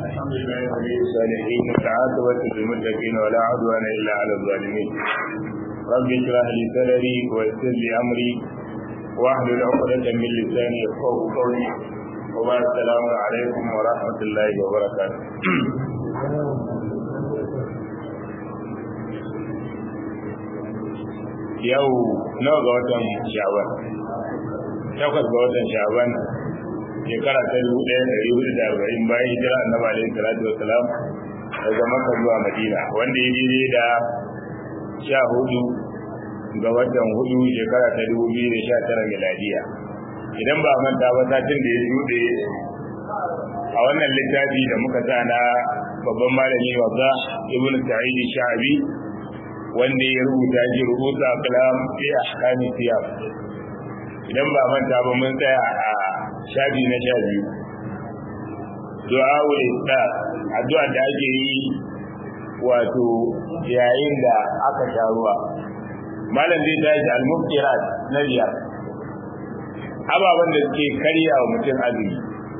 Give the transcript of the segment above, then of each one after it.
الحمد لله ولي الصالحين والعاقبة للمتقين ولا عدوان إلا على الظالمين رب اشرح لي صدري ويسر لي أمري واحلل عقدة من لساني يفقه قولي وبعد السلام عليكم ورحمة الله وبركاته yau nawa ga watan sha'ban takwas ga watan sha'ban shekara ta dubu ɗaya ɗari hudu da arba'in bayan hijira annabi alaihi salatu wasalam daga makka zuwa madina wanda ya daidai da sha hudu ga watan hudu shekara ta dubu biyu da sha tara miladiya idan ba manta ba satin da ya shuɗe a wannan littafi da muka sa na babban malami wazza ibn sa'id sha'abi wanda ya rubuta shi rubuta kalam fi ahkami siyam idan ba manta ba mun tsaya a shafi na sha biyu du'a wal istar addu'a da ake yi wato yayin da aka sha ruwa malam zai tashi al-muftirat na biyar ababen da suke karya wa mutum azumi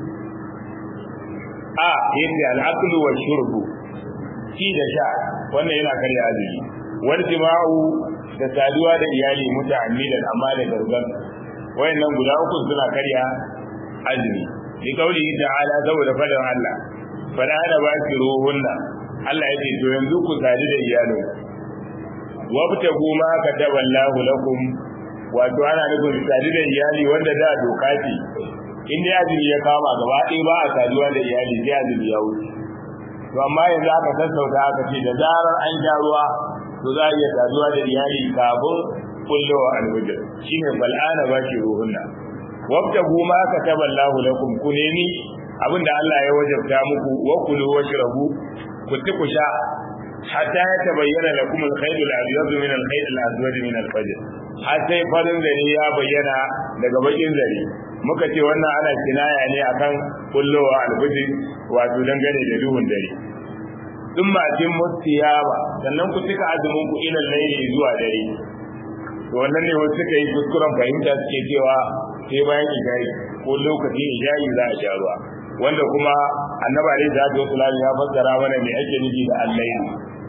a yadda al-aklu wa shurbu ci da sha wannan yana karya azumi wal jima'u da saduwa da iyali muta'ammidan amma da gargan wayannan guda uku suna karya azumi bi kauli ta'ala saboda fadan Allah fada da baki ruhunna Allah yake to yanzu ku sadu da iyalo wabtagu ma kataba Allahu lakum wato ana nufin sadu da iyali wanda da doka ce in dai azumi ya kama gaba ɗaya ba a saduwa da iyali sai azumi ya wuce to amma yanzu aka sassauta aka ce da zarar an sha ruwa to za a iya saduwa da iyali kafin kullowa alwajir shine bal'ana ba shi ruhunna wabtagu ma kataba Allahu lakum ku nemi abinda Allah ya wajabta muku wa kulu washrabu ku ci ku sha hatta ya tabayyana lakum al-khayt al-abyad min al-khayt al-aswad min al-fajr har sai farin zare ya bayyana daga bakin zare muka ce wannan ana kinaya ne akan kullowa alfajir wato dangane da duhun dare duk matin mutiyaba sannan ku cika azumin ku ila laili zuwa dare to wannan ne wasu suka yi kuskuren fahimta suke cewa sai bayan ijayi ko lokacin ijayi za a sha ruwa wanda kuma annabi alaihi salatu wasallam ya fassara mana me ake nufi da al-layl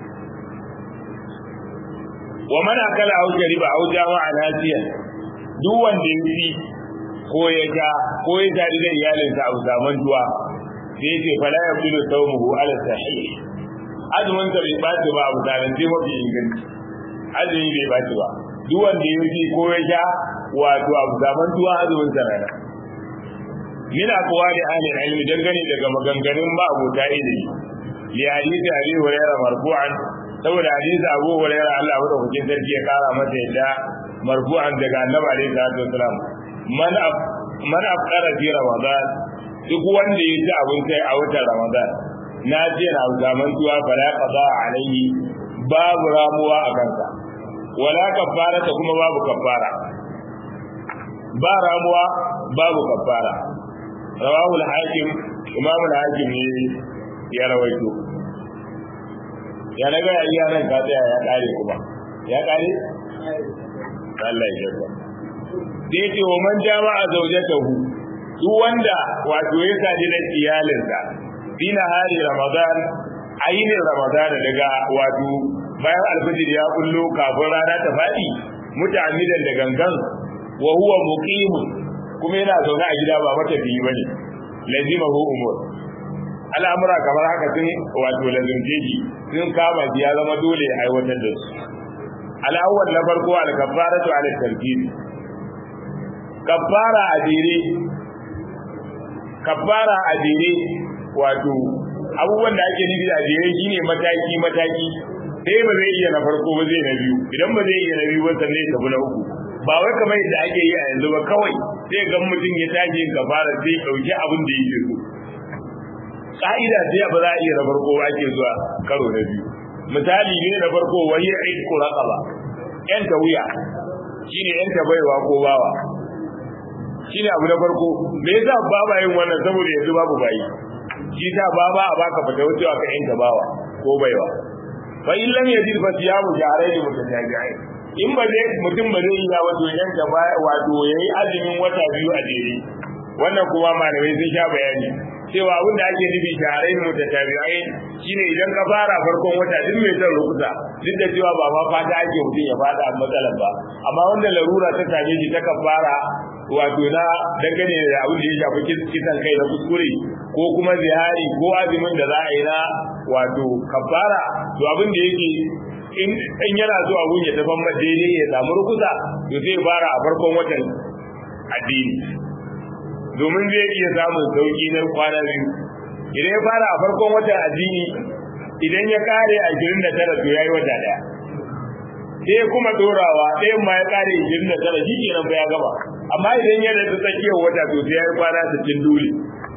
wa man akala aw shariba aw jama'a nasiyan duk wanda ya ci ko ya ja ko ya tare da iyalinsa a zaman duwa sai ya ce fala yabdulu sawmuhu ala sahih azumin sa bai baci ba abu zalunci mafi inganci azumi bai baci ba duk wanda ya ji ko ya sha wato abu zaman tuwa azumin sa rana yana kowa da ahlul ilmi dangane daga maganganun ba abota ilimi li hadisi abi hurairah marfu'an saboda hadisi abu hurairah Allah wa hukuncin sarki ya kara masa yadda marfu'an daga annabi alaihi salatu wasalam man man afqara fi ramadan duk wanda ya ci abin sai a watan ramadan na ce na zaman tuwa fala qada alaihi babu ramuwa a kansa wala kafara ta kuma babu kafara ba ramuwa babu kafara rawahu al-hakim imam al-hakim ne ya rawaito ya daga iya nan ka tsaya ya kare kuma ya kare Allah ya yarda dai ce wa man jama'a zawjatahu duk wanda wato ya sadi da iyalinsa dina hari ramadan ainin ramadan daga wato bayan alfajir ya kullo kafin rana ta faɗi mutamidan da gangan wa huwa muqimun kuma yana zaune a gida ba mata biyu bane lazima hu umur al'amura kamar haka sun wato lazimce shi sun kama shi ya zama dole ya aiwatar da su al'awwal na farko al-kaffaratu ala tarkib kaffara a dire kaffara a dire wato abubuwan da ake nufi a jere shine mataki mataki sai ba zai iya na farko ba zai na biyu idan ba zai iya na biyu ba sannan ya tafi na uku ba wai kamar yadda ake yi a yanzu ba kawai sai ga mutum ya tashi yin kafara sai dauki abin da yake so ka'ida sai ba za a iya na farko ba ake zuwa karo na biyu misali ne na farko wani aiki raqaba yan ta wuya shine yan ta baiwa ko bawa shine abu na farko me yasa baba yin wannan saboda yanzu babu bayi shi ta baba a baka fata wucewa ka yan ta bawa ko baiwa fa in lam yajid fa siyamu shahrayn mutatabi'ain in ba zai mutum ba zai yi ya wato yan gaba wato yayi azumin wata biyu a jere wannan kuma malamai sun sha bayani cewa abin da ake nufi shaharai mutatabi'ai shine idan ka fara farkon wata duk mai son rukusa duk da cewa ba ma fata ake mutum ya fada matsalar ba amma wanda larura ta same shi ta fara wato na dangane da abin da ya shafi kisan kai na kuskure ko kuma zihari ko azumin da za a yi na wato kafara to abin da yake in yana zuwa gun ya tafan daidai ya samu rukusa to zai fara a farkon watan addini domin zai iya samun sauki na kwana biyu idan ya fara a farkon watan addini idan ya kare a 29 to yayi wata daya sai kuma dorawa ɗayan ma ya kare 29 shi kenan fa ya gaba amma idan ya da tsakiyar wata to sai yayi kwana 60 dole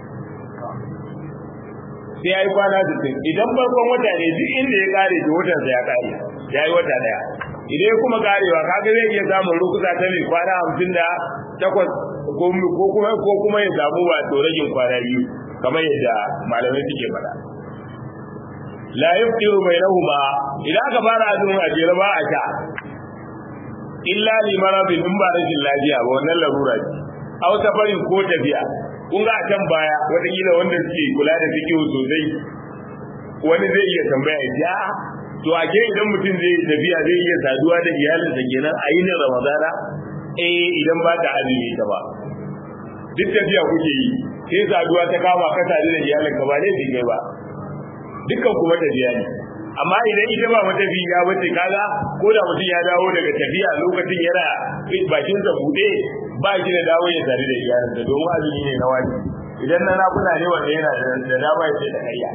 sai yayi kwana 60 idan farkon wata ne duk inda ya kare to watan sa ya kare yayi wata daya idan kuma karewa kaga zai iya samun rukusa ta mai kwana 58 ko kuma ko kuma ya samu wato ragin kwana biyu kamar yadda malamai suke faɗa la yuftiru bainahuma idan aka fara azumin a jere ba a sha illa li maradin in ba rashin lafiya ba wannan larura ce aw safarin ko tafiya kun ga a can baya wataƙila wanda suke kula da fikihu sosai wani zai iya tambaya ya to a ke idan mutum zai tafiya zai iya saduwa da iyalinsa kenan a yi ramadana eh idan ba ta azumi ta ba duk tafiya kuke yi sai saduwa ta kama ka sadu da iyalinka ba ne kai ba dukkan kuma tafiya ne amma idan ita ba matafi ya bace kaga ko da mutum ya dawo daga tafiya lokacin yana bakin sa bude ba shi da dawo ya tare da iyalinsa domin azumi ne na wani idan na nakuna ne wanda yana da dama ya ce da karya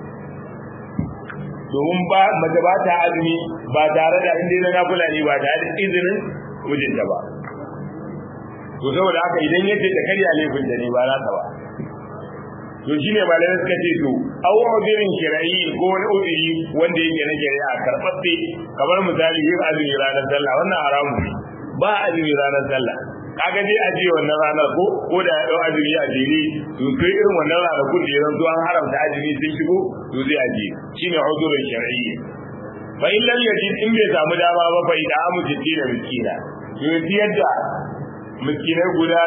domin ba mace ba ta azumi ba tare da inda na nakula ne ba tare da izinin mijinta ba to saboda haka idan yace ta karya laifin da ne ba za ta ba to shine malamai suka ce to aw udirin shirayi ko wani udiri wanda yake na shari'a karɓaɓɓe kamar misali yin azumi ranar sallah wannan haramu ne ba azumi ranar sallah kaga dai aje wannan ranar ko ko da ya dau azumi a jere to sai irin wannan ranar kun da yanzu an haramta azumi sun shigo to zai aje shine udurin shar'i fa in lam yajid in bai samu dama ba fa idan amu jiddi da miskina to yadda da miskinai guda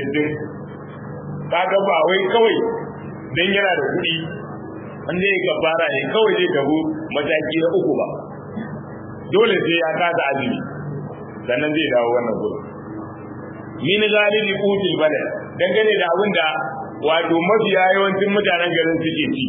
60 kaga ba wai kawai dan yana da kuɗi an zai gabara ne kawai zai tabu mataki na uku ba dole sai ya kasa azumi sannan zai dawo wannan gurin min galibi qutil balad dangane da abin da wato mafiya yawancin mutanen garin suke ci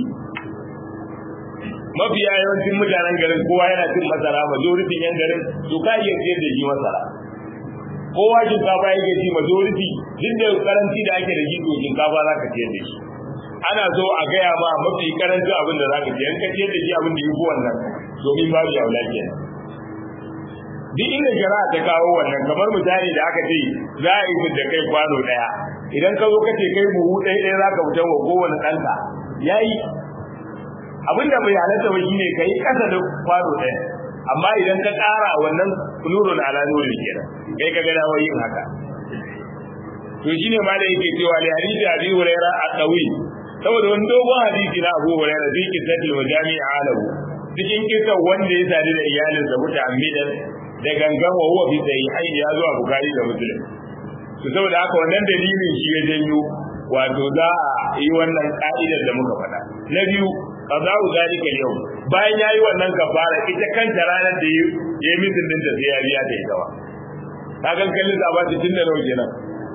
mafiya yawancin mutanen garin kowa yana cin masara majority yan garin to ka iya siyar da shi masara kowa shinkafa yake ci majority duk da karanci da ake da shi to shinkafa za ka siyar da shi ana so a gaya ma mafi karancin abin da za ka siyar ka siyar da shi abin da ya fi wannan domin babu yaula kenan duk inda shari'a ta kawo wannan kamar misali da aka ce za a yi da kai kwano daya idan ka zo ka ce kai buhu ɗaya ɗaya za ka fitar wa kowane ɗanka ya yi abinda bai halatta ba shine ka yi ƙasa da kwano ɗaya amma idan ka ƙara wannan nurun ala nurin kenan kai ka ga dawo yin haka to shine ma da yake cewa li hadisi abi huraira a tawi saboda wani dogon hadisi na abu huraira fi kisatil majami'a alahu cikin kisan wanda ya sadu da iyalinsa muta'ammidan da gangan wa huwa fi sahihain ya zo a bukari da muslim to saboda haka wannan dalilin shi ya janyo wato za a yi wannan ka'idar da muka faɗa na biyu qada'u zalika yau bayan yayi wannan kafara ita kanta ranar da ya yi mitin din da sai ya biya ta ita ba kagan kallin da ba 60 da nawa kenan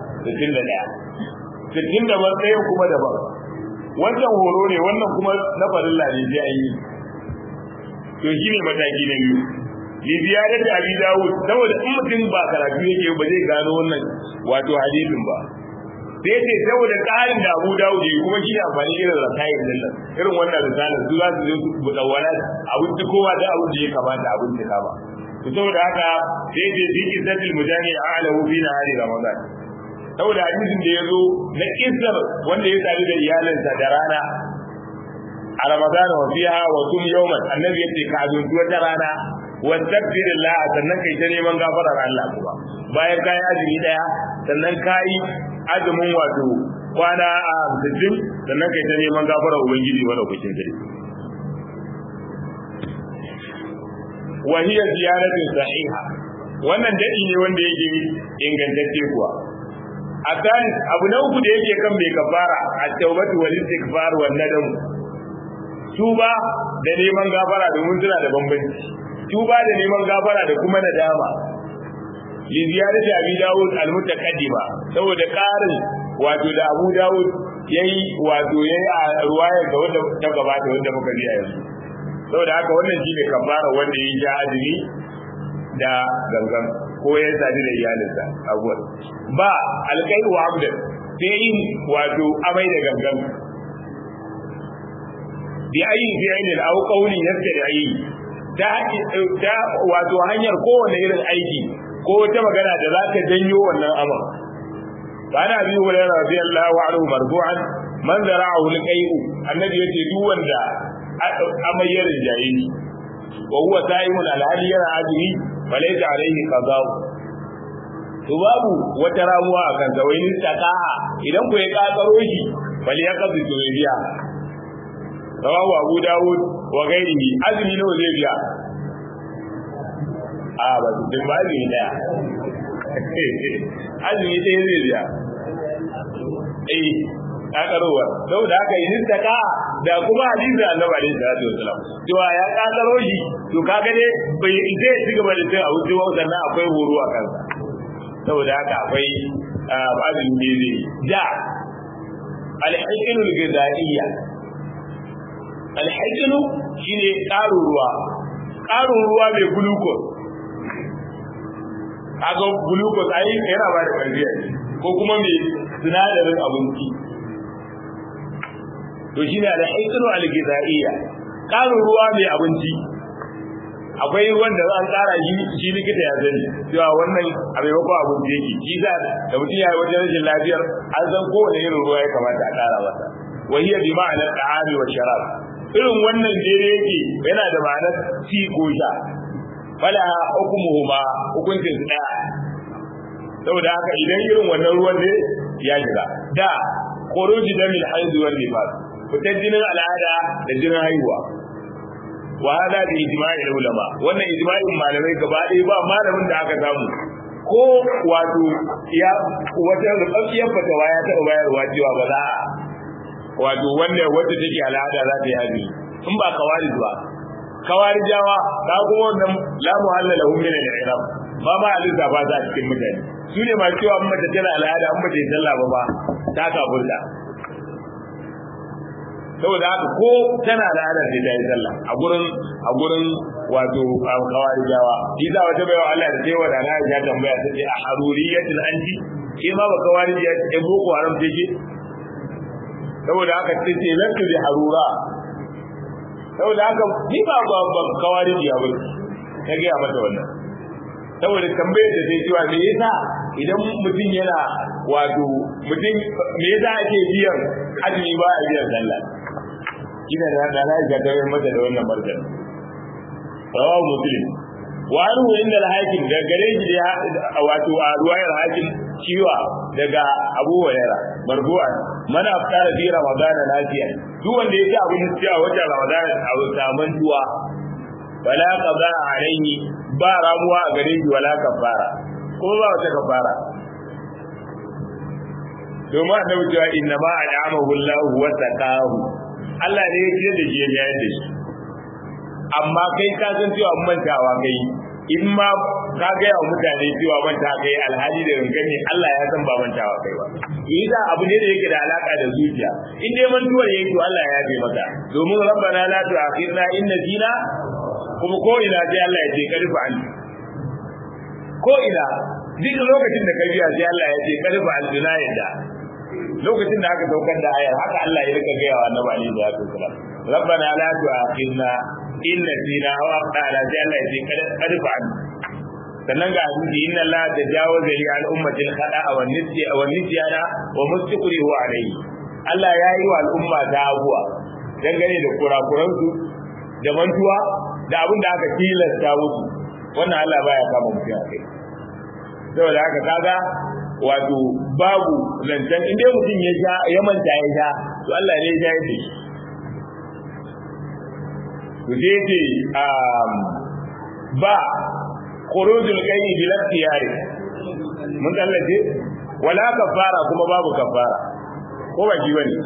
61 60 da ban ɗayan kuma daban wancan horo ne wannan kuma na farilla ne sai an yi to shine mataki na biyu liziyarar da abi dawud saboda in mutum ba karatu yake ba zai gano wannan wato hadisin ba sai ce saboda ƙarin da abu dawud ya kuma shi amfani irin rasayin din nan irin wannan risalar su za su zo su budawala abin da kowa da abin da ya kamata abin da kama to saboda haka sai ce fi kisatil mujani a'lahu fi nahari ramadan saboda hadisin da ya zo na kisar wanda ya sadu da iyalinsa da rana a ramadan wa fiha wa tum yawman annabi yace ka azuntu wata rana wastaghfir Allah sannan kai ta neman gafarar Allah kuma bayan kai azumi daya sannan kai azumin wato kwana a 60 sannan kai ta neman gafarar ubangiji wanda kuke gari wa hiya ziyaratu sahiha wannan dadi ne wanda yake ingantacce kuwa akan abu na uku da yake kan bai kafara at-taubatu wal istighfar wal nadam tuba da neman gafara domin suna da bambanci tuba da neman gafara da kuma nadama li ziyarati abi dawud al-mutaqaddima saboda karin wato da abu dawud yayi wato yayi a ruwaya ga wanda ta gabata wanda muka ji a yanzu saboda haka wannan shine kafara wanda yayi ja azumi da gangan ko ya sadi da iyalinsa abuwan ba alkai wa abdan sai yin wato amai da gangan bi ayi fi ainin au qawli yafta da ayi ta ta wato hanyar kowane irin aiki ko wata magana da za ta janyo wannan aman kana abi hurairah radiyallahu anhu marfu'an man zara'ahu alqai'u annabi yace duk wanda amai ya rinjaye shi wa huwa sa'imun alhali yana azumi falaita alaihi qada'u to babu wata ramuwa a kansa wai ni taqa'a idan ku ya kakaro shi bal ya kazu to ya biya rawahu abu dawud wa ghairihi azumi nawa zai biya a ba su din ba azumi daya azumi ɗaya zai biya eh kakarowa saboda haka yin taka da kuma hadisi annabi alaihi salatu wasalam cewa ya kakaro shi to kaga dai bai zai ci gaba da cin abu cewa sannan akwai horo a kansa saboda haka akwai babin da zai da alhaƙinu gidaiya alhaƙinu shine ƙarin ruwa ƙarin ruwa mai glucose kaga glucose ai yana ba da ƙarfi ko kuma mai sinadarin abinci to shine alhaƙinu algidaiya ƙarin ruwa mai abinci akwai ruwan da an ƙara shi shi likita ya sani cewa wannan a maimakon abinci yake shi za da mutum ya yi wajen rashin lafiyar an san kowane irin ruwa ya kamata a ƙara masa wa hiya bi ma'anar ta'ami wa sharab irin wannan jere yake yana da ma'anar ci ko sha fala hukumuhuma hukuncin su daya saboda haka idan irin wannan ruwan ne ya shiga da khuruji damil haid wal nifas fitar jinin al'ada da jinin haihuwa wa hada bi ijma'i ulama wannan ijma'in malamai gaba ɗaya ba malamin da aka samu ko wato ya wata rubabbiyar fatawa ya taɓa bayarwa cewa ba za a wato wanda wacce take al'ada za ta yi azumi in ba kawari ba kawarijawa ta kuma wannan la muhalla lahum min al-i'rab ba ma aliza ba za cikin mutane su ne ma cewa in mace tana al'ada in mace sallah ba ba ta kafurta saboda haka ko tana al'ada sai ta yi sallah a gurin a gurin wato kawarijawa shi za wata baiwa Allah da sai wada na ya tambaya ta ce a haruriyatul anti ke ma ba kawarijiya ce boko haram ce ke saboda haka ce ce lantu bi harura saboda haka ni ba ba ba kawarijiya ba ta ga mata wannan saboda tambayar da sai cewa me yasa idan mutum yana wato mutum me yasa ake biyan azumi ba a biyan sallah kina da da na ga dawai mata da wannan martani rawahu muslim wa anhu inda al-hakim da gare shi da wato a ruwayar hakim ciwa daga Abu Hurairah marfu'an mana aftara fi ramadana lafiya duk wanda yake abin da a watan ramadana a saman duwa wala qada alayhi ba ramuwa a gare shi wala kafara ko ba wata kafara domin annabi cewa inna ma al'amahu Allah wa taqahu Allah ne ya ce da shi ya yayar da shi amma kai ka san cewa mantawa kai in ma ka ga yawa mutane cewa manta kai alhali da gangan ne Allah ya san ba mantawa kai ba yasa abu ne da yake da alaka da zuciya in dai mantuwar yake to Allah ya yafe maka domin rabbana la tu'akhirna in nasina kuma ko ina sai Allah ya ce karfa an ko ina duk lokacin da ka biya sai Allah ya ce karfa an duna yadda lokacin da aka saukar da ayar haka Allah ya rika gaya wa annabi alaihi salatu wasalam rabbana la tu'akhirna in nasina aw aqtana sai Allah ya ce karfa an sannan ga hadisi inna Allah tajawaza li al ummati al khata'a wa nisya wa nisyana wa mustiqrihu alayhi Allah ya yi wa al'umma ta abuwa dangane da kurakuransu da mantuwa da abin da aka tilasta musu wannan Allah baya kama mutum a kai saboda haka kaga wato babu zancen in dai mutum ya sha ya manta ya sha to Allah ne ya sha ya shi to sai ce ba khurujul qayyi bil ikhtiyari mun tallace wala kafara kuma babu kafara ko ba ji bane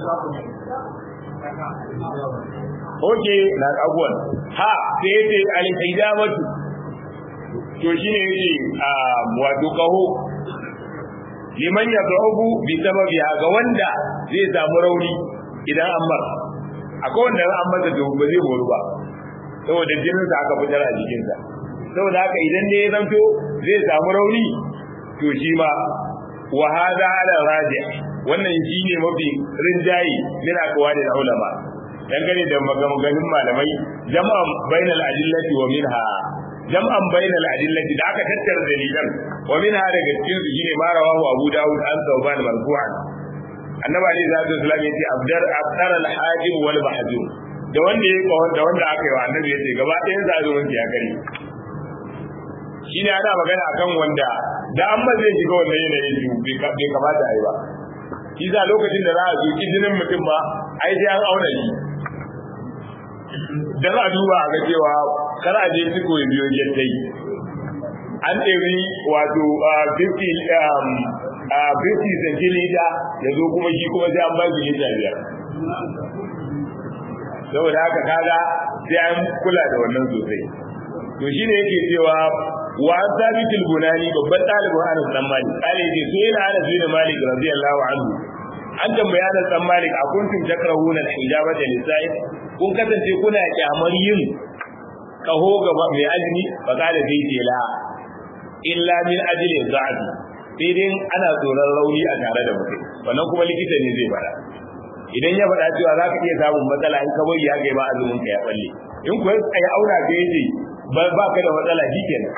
oke na abuwan ha sai yace al-hijamatu to shine yace a wato kaho liman yad'ubu bi sababi ga wanda zai samu rauni idan an mar akwai wanda an masa to ba zai moru ba saboda jinin sa aka fitar a jikin sa saboda haka idan ne ya zanto zai samu rauni to shi ma wa hada ala rajih wannan shine mafi rinjayi min aqwali ulama dangane da maganganun malamai jama'an bainal adillati wa minha jam'an bainal adillati da aka tattara dalilan wa minha daga cikin su shine ma rawahu abu daud an tawban marfu'an annabi ali sallallahu alaihi wasallam yace abdar abdar al hajim wal mahjum da wanda ya ko da wanda aka yi wa annabi yace gaba ɗayan sa azumin ya kare shine ana magana akan wanda da an ba zai shiga wannan yanayin su bai kamata a yi ba shi za lokacin da za a zuki jinin mutum ba ai sai an auna shi dan a duba a ga cewa kar a je ciko ya biyo jettai an ɗari wato 50 centiliter ya zo kuma shi kuma sai an ba shi lita biyar saboda haka kaga sai an kula da wannan sosai to shi ne yake cewa wa an sabitul bunani babban ɗalibin anas dan malik kale ce so yana anas bin malik radiyallahu anhu an tambaya anas dan malik a kuntum takrahuna al-hijabata lisa'i kun kasance kuna kyamar yin kaho gaba mai azumi fa kada zai ce la illa min ajli za'di sai dai ana tsoron rauni a tare da mutum wannan kuma likita ne zai fara idan ya faɗa cewa za ka iya samun matsala in ka bari ya kai ba azumin ka ya balle in kuwa ya auna ka yace ba ka da matsala shikenan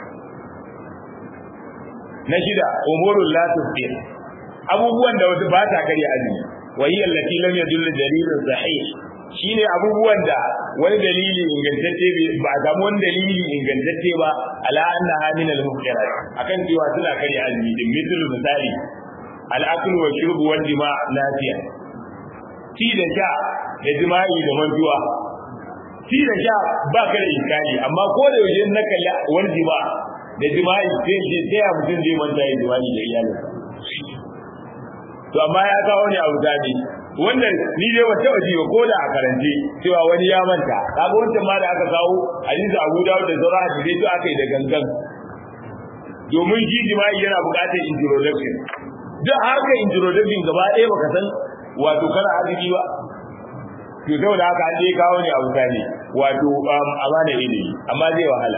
na shida umurul la tusbir abubuwan da wasu ba ta karya azumi wa hiya allati lam yadull dalilun sahih shine abubuwan da wani dalili ingantacce ba a samu wani dalili ingantacce ba ala anna min al muftirat akan cewa suna karya azumi din mithlu misali al aklu wa shurbu wal jima' lafiya ci da sha da jima'i da mantuwa ci da sha ba ka da iskali amma ko da yaushe na kalli wal jima' da jima'i sai ce sai ya mutum zai manta ya jima'i da iyalinsa to amma ya kawo ne abu zabi wannan ni dai wata waje ba koda a karance cewa wani ya manta kaga wancan ma da aka kawo hadisi Abu Dawud da Zara hadisi to aka yi da gangan domin shi jima'i yana buƙatar introduction duk harkar introduction gaba ɗaya baka san wato kana arziki ba to saboda haka an dai kawo ne abu zabi wato amana ilimi amma zai wahala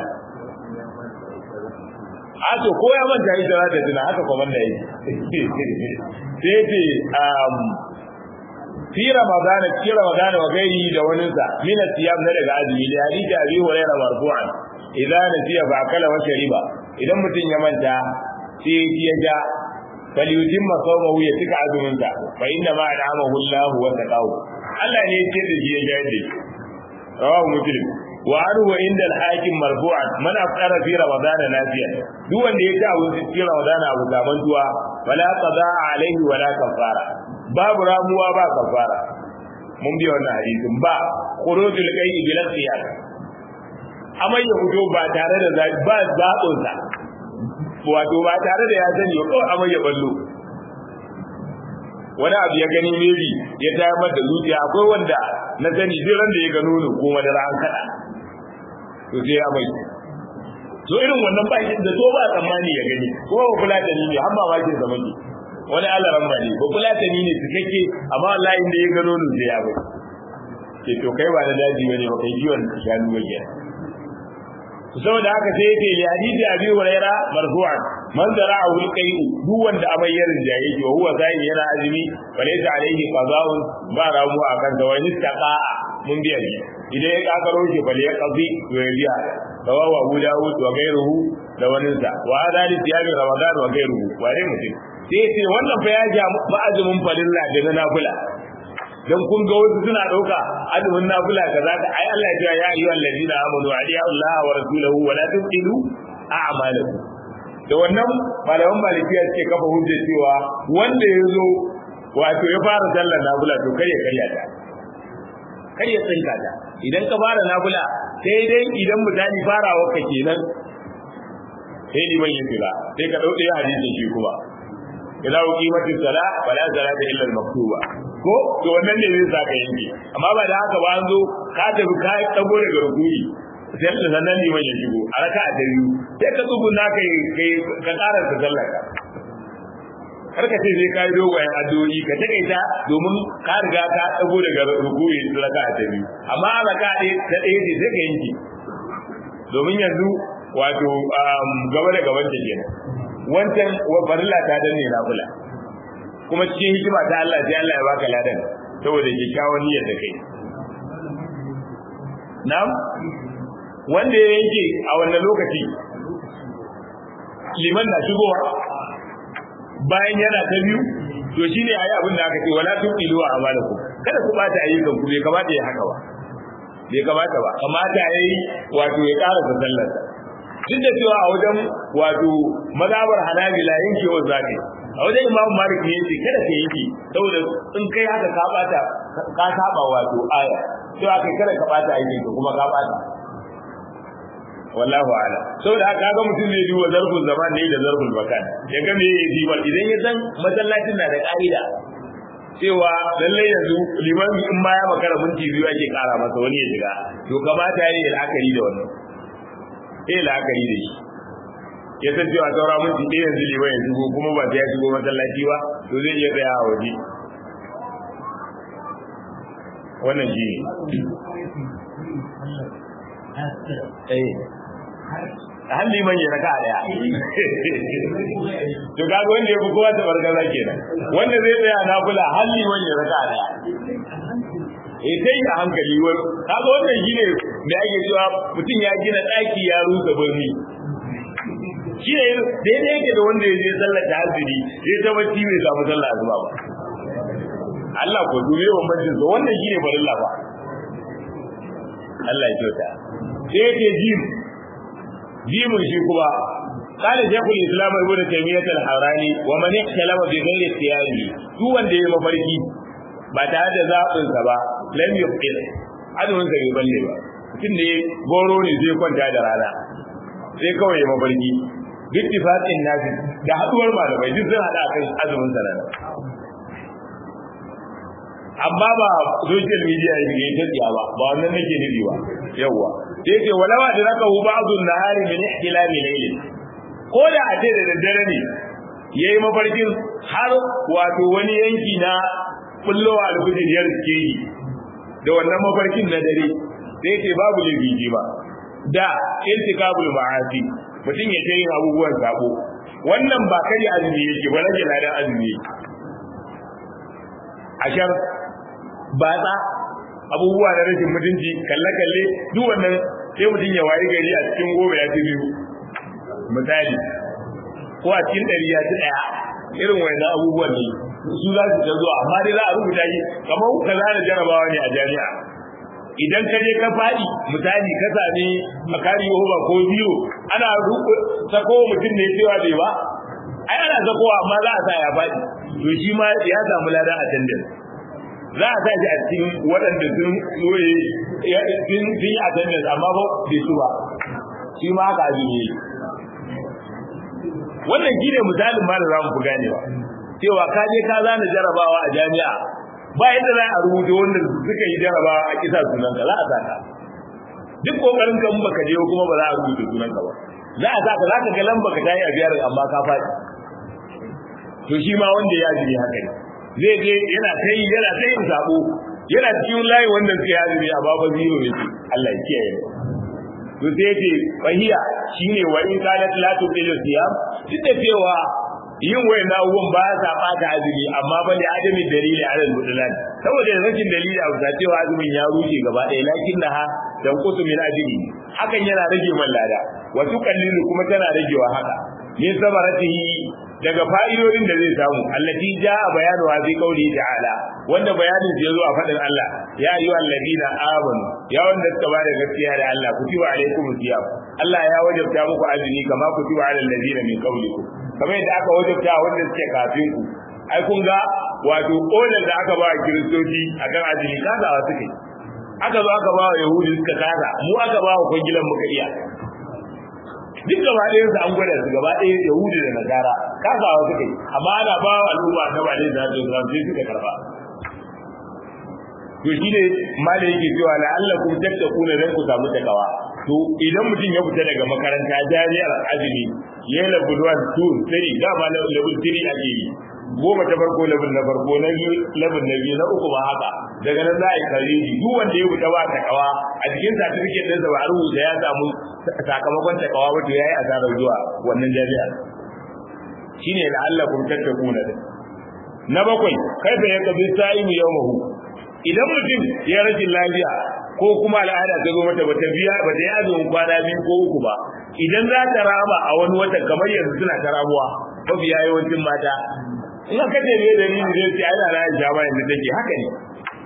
a to ko ya manta yi da da tuna haka kuma da yi sai ce um fi ramadana fi ramadana wa gairi da wani sa min siyam na daga azumi da hadisi abi hurairah marfu'an idan nasiya fa akala wa shariba idan mutum ya manta sai ya ja falyutimma sawmahu ya cika azumin sa fa inna ma adamahu Allah wa taqahu Allah ne ya ce da shi ya ja da rawahu muslim wa anhu inda al-hakim marfu'an man afṭara fi ramadan nafiyan duk wanda ya ci abin cikin ramadan abu gaban tuwa wala qada alaihi wala kafara babu ramuwa ba kafara mun bi wannan hadisin ba khurujul qayyi bil qiyas amma ya fito ba tare da ba zaɓin sa wato ba tare da ya sani ba kawai amma ya ballo wani abu ya gani maybe ya tayar da zuciya akwai wanda na sani duk ran da ya gano ne ko madara an kada to sai ya bai to irin wannan ba da to ba tsammani ya gani kuma ba kula da ni ne har ba ma ke zama ne wani alaran ba ne ba kula da ni ne cikakke amma wallahi inda ya gano ni sai ya bai ke to kai ba da daji bane ba kai jiwon shanu ba ke saboda haka sai yake ya hadisi abi huraira marfu'an man zara'ahu al-qay'u duk wanda abayyarin da yake wa huwa sai yana azumi balaysa alayhi qada'un ba ramu akan da wani taqa mun biya shi idan ya kakaro shi bale ya qadi to ya biya rawahu abu dawud wa ghayruhu da wani sa wa hada li siyami ramadan wa ghayruhu ware mutum sai ce wannan fa ya ja ma'azumin falilla da na nafila dan kun ga wasu suna dauka azumin nafila kaza ka ai Allah ya ce ya ayyuhal ladina amanu adiya Allah wa rasulahu wa la tuqilu a'malakum da wannan malaman malikiya suke kafa hujjar cewa wanda ya zo wato ya fara sallar nafila to kar ya karya ta kar ya tsinka ta idan ka fara nafila sai dai idan misali farawa ka kenan sai liman ya fira sai ka dauke hadisin shi kuma idza uqimatis sala fala salata illa al-maktuba ko to wannan ne zai saka yanke amma ba da haka ba an zo ka tafi ka dago daga rukuni sai da sannan liman ya shigo a raka'a ta biyu sai ka tsuguna kai kai ka ƙara ta sallaka kar ka ce sai ka yi dogayen addu'o'i ka takaita domin ka riga ka dago daga rukuni raka'a ta biyu amma a raka'a ta ɗaya ce sai ka yanke domin yanzu wato gaba da gaban ta kenan wancan farilla ta danne nafila kuma cikin hikima ta Allah sai Allah ya baka ladan saboda kyakkyawan niyyar da kai na'am wanda ya yanke a wannan lokaci liman na shigowa bayan yana ta biyu to shine ayi abin da aka ce wala tuqilu wa amalakum kada ku bata ayyukan ku bai kamata ya haka ba bai kamata ba kamata yayi wato ya ƙara sallar duk da cewa a wajen wato mazhabar hanabila yankewar zakai a wajen imamu malik ne yace kada ka yanke saboda in kai haka ka bata ka saba wato aya to aka kada ka bata aikin ka kuma ka bata wallahu ala saboda haka ga mutum ne duba zarful zaman ne da zarful makan ya ga me yayi dibar idan ya san masallacin na da ka'ida cewa lallai yanzu liman in ma ya makara minti biyu ake kara masa wani ya shiga to kamata yayi la'akari da wannan eh la'akari da shi ya san cewa saura minti ɗaya yanzu liman ya shigo kuma ba sai ya shigo masallaci ba to zai iya tsaya a waje wannan shi ne har liman ya raka daya to kaga wanda ya fi kowa ta bargaza kenan wanda zai tsaya na kula har liman ya raka daya eh sai a hankali wai kaga wannan shine da ake cewa mutum ya gina daki ya rusa birni shine daidai yake da wanda ya je sallar tahajjudi ya ta bacci bai samu sallar azuba ba Allah ko dube bambancin sa wannan shine farilla ba Allah ya kyauta sai yake jim jimin shi kuma قال شيخ الاسلام ابن تيميه الحراني ومن اختلف بغير اختياره duk wanda ya mafarki ba tare da zaɓin sa ba lam yuqil azumin sa bai balle ba mutum ne goro ne zai kwanta da rana sai kawai ya mafarki duk tifaqin nasi da haduwar malamai duk sun hada kan azumin sa nan amma ba social media ya yi ta tsiya ba ba wannan nake nufi ba yawwa sai ce walawa da raka hu ba'dun nahari min ihtilami layl ko da a ce da daddare ne yayi mafarkin har wato wani yanki na kullowa alfijir ya rike yi da wannan mafarkin na dare sai ce babu libiji ba da intikabul ma'asi mutum ya yin abubuwan sabo wannan ba kari azumi yake ba rage ladan azumi yake ashar batsa abubuwa na rashin mutunci kalle-kalle duk wannan sai mutum ya wayi gari a cikin goma ya ci biyu misali ko a cikin ɗari ya ci ɗaya irin wannan abubuwan ne su za su ta zuwa amma dai za a rubuta shi kamar ka zana jarabawa ne a jami'a idan ka je ka faɗi misali ka sami makari ba ko biyu ana sako mutum ne cewa bai ba ai ana sakowa amma za a sa ya faɗi to shi ma ya samu ladan attendance za a sa shi a cikin waɗanda sun soye sun yi attendance amma ba bai su ba shi ma haka abin yi wannan shi ne misalin ma da za mu fi ganewa cewa ka je ka zana jarabawa a jami'a ba yadda za a rubuta wanda suka yi jarabawa a kisa sunanka za a saka duk kokarin kan baka je kuma ba za a rubuta sunanka ba za a saka za ka ga lamba ka tayi a biyar amma ka faɗi to shi ma wanda ya jiri haka ne zai je yana kai yana kai yin sabo yana cikin layi wanda suka yi azumi a baba zero ne Allah ya kiyaye to sai ce fahiya shine wa in qalat la tuqilu siyam duk da cewa yin wayan abubuwan ba sa bata azumi amma ba da adami dalili alal mudlan saboda rashin dalili a bisa cewa azumin ya rushe gaba ɗaya lakin naha dan kutu min ajri hakan yana rage man lada wa tuqallilu kuma tana ragewa haka min sabaratihi daga fa'idodin da zai samu allati jaa bayanu wa fi qawli ta'ala wanda bayanin da yazo a fadin Allah ya ayyuhal ladina amanu ya wanda suka bada gaskiya da Allah kutiba alaikum siyam Allah ya wajabta muku azumi kama kutiba alal ladina min qablikum kamar yadda aka wajabta wanda suke kafin ku ai kun ga wato odar da aka ba kiristoci akan azumi kasawa suke aka zo aka ba wa yahudi suka kasa mu aka ba wa kungilan muka iya duk gaba ɗayan su an gwada su gaba ɗaya yahudi da nasara kasawa suka yi amma ana ba wa al'umma na ba ne da su sai suka karba to shi ne malai yake cewa la'allakum tattaquna dan ku samu takawa to idan mutum ya fita daga makaranta jami'ar azumi ya yi level 1 2 3 dama level 3 ake yi goma ta farko level na farko na biyu level na biyu na uku ma haka daga nan za a yi kareji duk wanda ya fita ba takawa a cikin certificate ɗinsa ba a rubuta ya samu sakamakon takawa wato ya yi asarar zuwa wannan jami'ar shine la'allakum tattaquna na bakwai kaifa yaqbi sa'imu yawmahu idan mutum ya rashin lafiya ko kuma al'ada ta zo mata bata biya bata yi azumin kwana biyu ko uku ba idan za ta rama a wani wata kamar yanzu suna ta ramuwa mafi yawancin mata in aka ce me dalili zai ce ai na Aisha ba yanzu take haka ne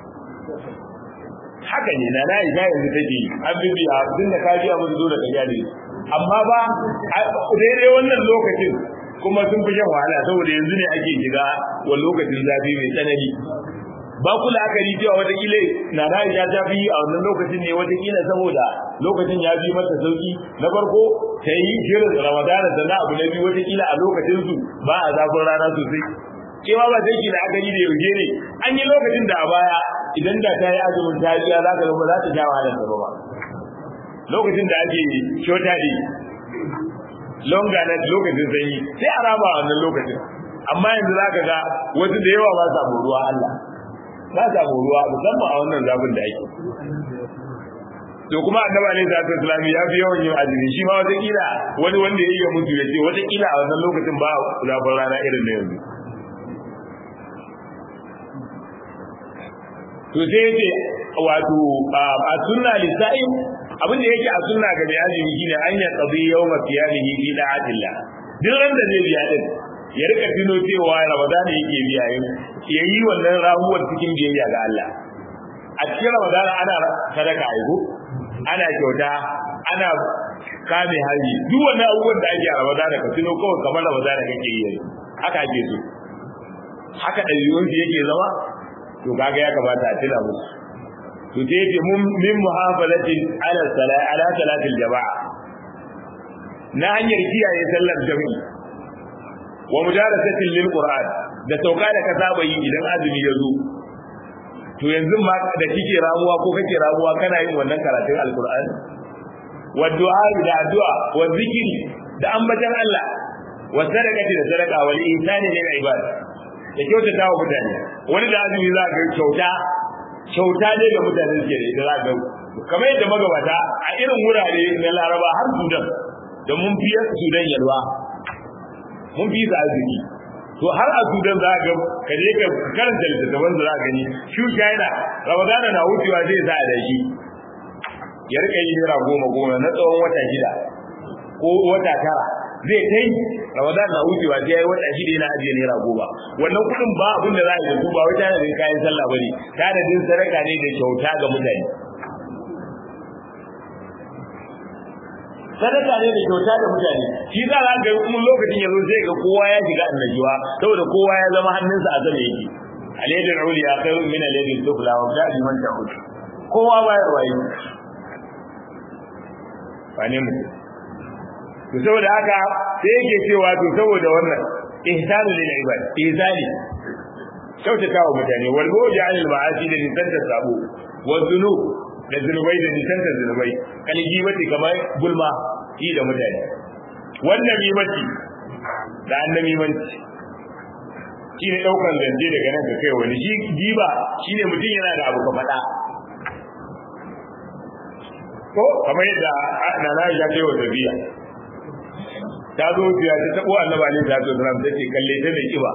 haka ne na Aisha yanzu take an bibiya tun da ka biya musu zo da kaja ne amma ba daidai wannan lokacin kuma sun fi shan wahala saboda yanzu ne ake shiga wa lokacin zafi mai tsanani ba ku la'akari cewa watakila na Aisha ta fi a wannan lokacin ne watakila saboda lokacin ya fi mata sauki na farko ta yi shirin ramadana da na abu na biyu watakila a lokacin su ba a zafin rana sosai cewa ba sai ki la'akari da yauje ne an yi lokacin da a baya idan da ta yi azumin ta biya za ka ga ba za ta sha wahalar ta ba lokacin da ake shota ne longa na lokacin sanyi sai a raba wannan lokacin amma yanzu za ka ga wasu da yawa ba sa ruwa Allah ba sa ruwa musamman a wannan zafin da ake to kuma annaba ne zata islami ya fi yawan yin azumi shi ma wata kila wani wanda ya iya mutu ya ce wata kila a wannan lokacin ba zafin rana irin na yanzu to sai yace wato a sunna lisa'in abin da yake a sunna ga mai azumi shine an ya qadi yawma qiyamihi fi da'atillah duk ran da zai biya din ya rika tuno cewa Ramadan yake biya yin yayi wannan ramuwar cikin biyayya ga Allah a cikin Ramadan ana sadaka aiko ana kyauta ana kame hali duk wannan abubuwan da ake a Ramadan ka tuno kawai kamar Ramadan kake yi haka ake so haka ɗabi'un yake zama to kaga ya kamata a tuna musu to sai ce mun min muhafalatin ala salat ala salatil jama'a na hanyar kiyaye sallar jami'i wa mudarasatin lil qur'an da sauka da ka saba yi idan azumi ya zo to yanzu ma da kike ramuwa ko kake ramuwa kana yin wannan karatun alqur'an wa du'a da addu'a wa zikiri da ambatan Allah wa sadaqati da sadaqa wal ihsani lil ibad da kyautata wa mutane wani da azumi za ga kyauta kyauta ne ga mutane suke da ita za ga kamar yadda magabata a irin wurare na laraba har sudan da mun fi sudan yalwa mun fi su arziki to har a sudan za ga ka je ka karanta littattafan da za ka gani shi china ramadana na wucewa zai sa da shi ya rika yi naira goma goma na tsawon wata shida ko wata tara zai kai ramadan na wucewa sai yayi wata shida yana ajiye naira goma wannan kudin ba abin da za a yi su ba wai tanadin kayan sallah bane tanadin sadaka ne da kyauta ga mutane sadaka ne da kyauta ga mutane shi za a ga kuma lokacin yazo sai ga kowa ya shiga annajuwa saboda kowa ya zama hannunsa a zama yake alaydul uliya khairun min alaydil sufla wa gadi man ta'ud kowa bayarwa yi wane mutum to saboda haka sai yake cewa to saboda wannan ihsanu lil ibad ihsani kyautata wa mutane wal bu'di anil ma'asi da nisanta sabo wal dhunub da zunubai da nisanta zunubai kan gibati kamar gulma yi da mutane wannan mimati da annabi manci shine daukan zanje daga nan ga kai wani shi giba shine mutum yana da abu ka faɗa ko kamar yadda nana ya kai wa tafiya ta zo biya ta tabo annaba ne ta zo ran take kalle ta mai kiba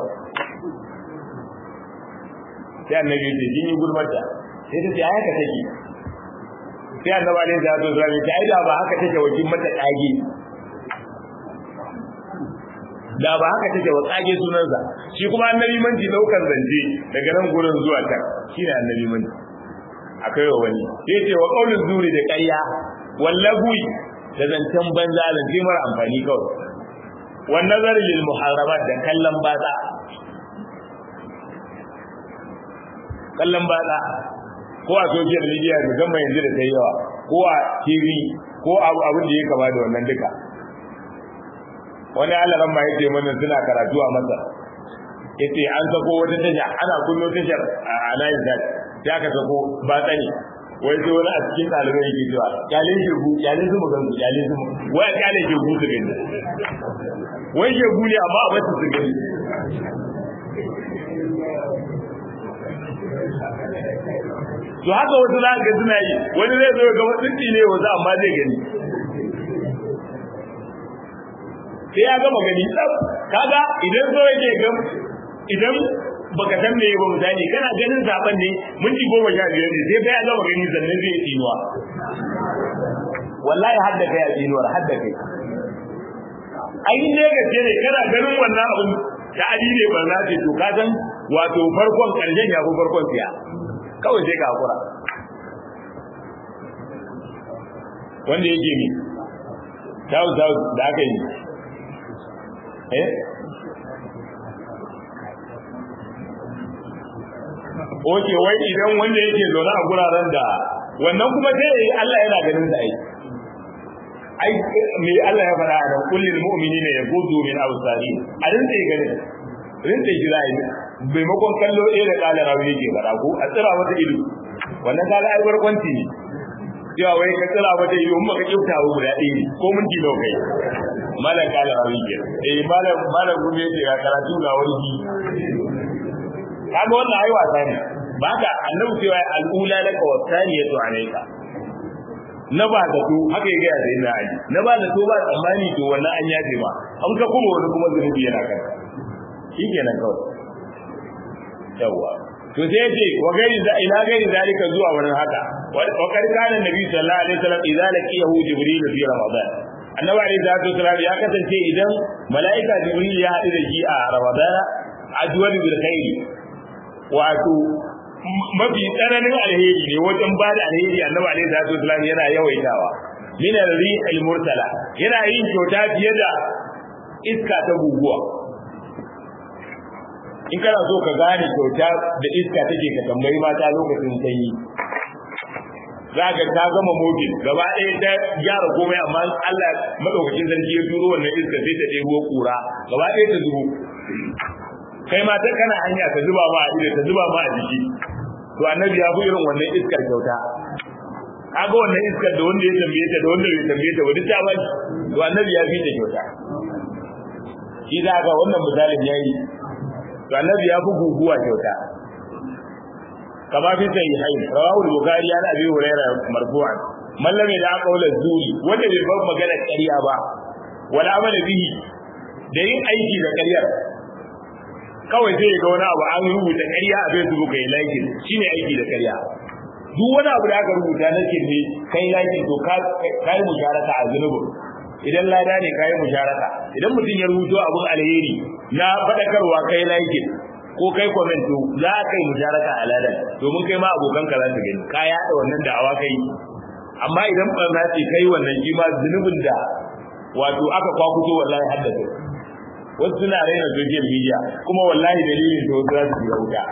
sai annabi ya ce kin yi gurbarta sai ta ce ai haka take sai annaba ne ta zo ran ta ai da ba haka take wakin mata kage da ba haka take wa kage sunansa shi kuma annabi manji daukan zance daga nan gurin zuwa ta shine annabi manji akai wa wani sai ce wa qaulun zuri da ƙarya wallagui da zancen banza zance mara amfani kawai wan nazar lil muharramat da kallon batsa kallon batsa ko a social media musamman yanzu da ta yawa ko a tv ko abu abin da ya kama da wannan duka wani alaran ma yace mana suna karatu a Masar yace an sako wata tasha ana kullo tashar a Alayin Zat ya ka sako ba tsani wai sai wani a cikin ɗalibai yake cewa kyalin shegu kyalin su magan su kyalin su wai kyalin shegu su gani wai shegu ne amma a basu su gani to haka wasu za ga suna yi wani zai zo ga wasu ne wasu amma zai gani sai ya gama gani tsaf kaga idan so yake ga idan baka san me ba misali kana ganin zaben ne minti goma sha biyar ne sai bai gama gani sannan zai tsinuwa wallahi har da kai a tsinuwar har da kai ai ne gaske ne kana ganin wannan abin da ali ne ba za ce to ka san wato farkon karshen ya fi farkon siya kawai sai ka hakura wanda yake mi tawu tawu da aka yi eh Oke wai idan wanda yake zaune a guraren da wannan kuma sai Allah yana ganin sa ai ai me Allah ya fara da kullil mu'minina yaqudu min awsari a rinta yi ganin rinta yi zai maimakon kallo ɗaya da kala rawi yake fara ko a tsira mata ido wannan kaga ai barkwanci ne cewa wai ka tsira mata ido in baka kyauta ba guda ɗaya ne ko minti nawa kai malam kala rawi ke eh malam malam gumi yake ga karatu ga wani kaga wannan ai wasa ne ba ka annabi cewa al'ula laka wa thaniyatu alayka na ba da to haka ya gaya sai na aji na ba da to ba tsammani to wannan an yafe ma an ka kuma wani kuma zunubi yana kanka shi kenan kawai yawa to sai yace wa gairi da ila gairi zalika zuwa wurin haka wa kar kana nabi sallallahu alaihi wasallam idza laqiyahu jibril fi ramadan annabi alaihi salatu wasallam ya kasance idan malaika jibril ya haɗu da shi a ramadana addu'ar bil khairi wato mafi tsananin alheri ne wajen ba da alheri annabi alaihi salatu wasallam yana yawaitawa min al-rihil murtala yana yin kyauta fiye da iska ta guguwa in kana so ka gane kyauta da iska take ka tambayi mata lokacin sanyi za ka ta gama mobil gaba ɗaya ta gyara komai amma Allah madaukakin sarki ya turo wannan iska sai ta ɗebo kura gaba ɗaya ta zubo kai ma ta kana hanya ta zuba ma a ido ta zuba ma a jiki to annabi ya fi irin wannan iskar kyauta kaga wannan iskar da wanda ya tambaye ta da wanda bai tambaye ta wani ta bani to annabi ya fi ta kyauta shi za ga wannan misalin yayi to annabi ya fi guguwa kyauta kama fi sahihain rawahu al-bukhari an abi hurairah marfu'an man lam yada qawla zuri wanda bai bar magana ƙarya ba wala amala bihi da yin aiki da ƙaryar kawai sai ga wani abu an rubuta ƙarya a Facebook kai like shine aiki da ƙarya duk wani abu da aka rubuta na kirme kai like to ka kai musharaka a zunubi idan lada ne kai musharaka idan mutum ya rubuto abun alheri na fadakarwa kai like ko kai comment to za ka yi musharaka a ladan domin kai ma abokan ka za su gani ka yaɗa wannan da'awa kai amma idan barna ce kai wannan shi ma zunubin da wato aka kwakuto wallahi haddasa wasu suna raina social media kuma wallahi dalilin da wasu za su shiga wuta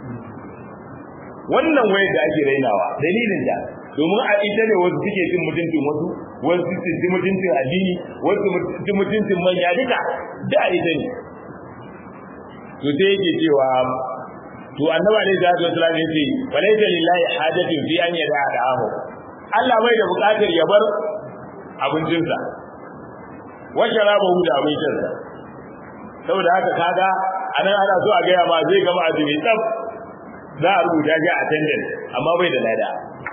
wannan wayar da ake rainawa dalilin da domin a ita ne wasu suke cin mutuncin wasu wasu su ci mutuncin addini wasu ci mutuncin manya duka da a ita ne to sai yake cewa to annaba ne da su islam yace walaysa lillahi hajatin fi an yada da'ahu Allah bai da bukatar ya bar abincinsa wa sharabahu da abincinsa saboda haka kaga anan ana so a gaya ma zai gama azumi tsaf za a rubuta shi a attendance amma bai da lada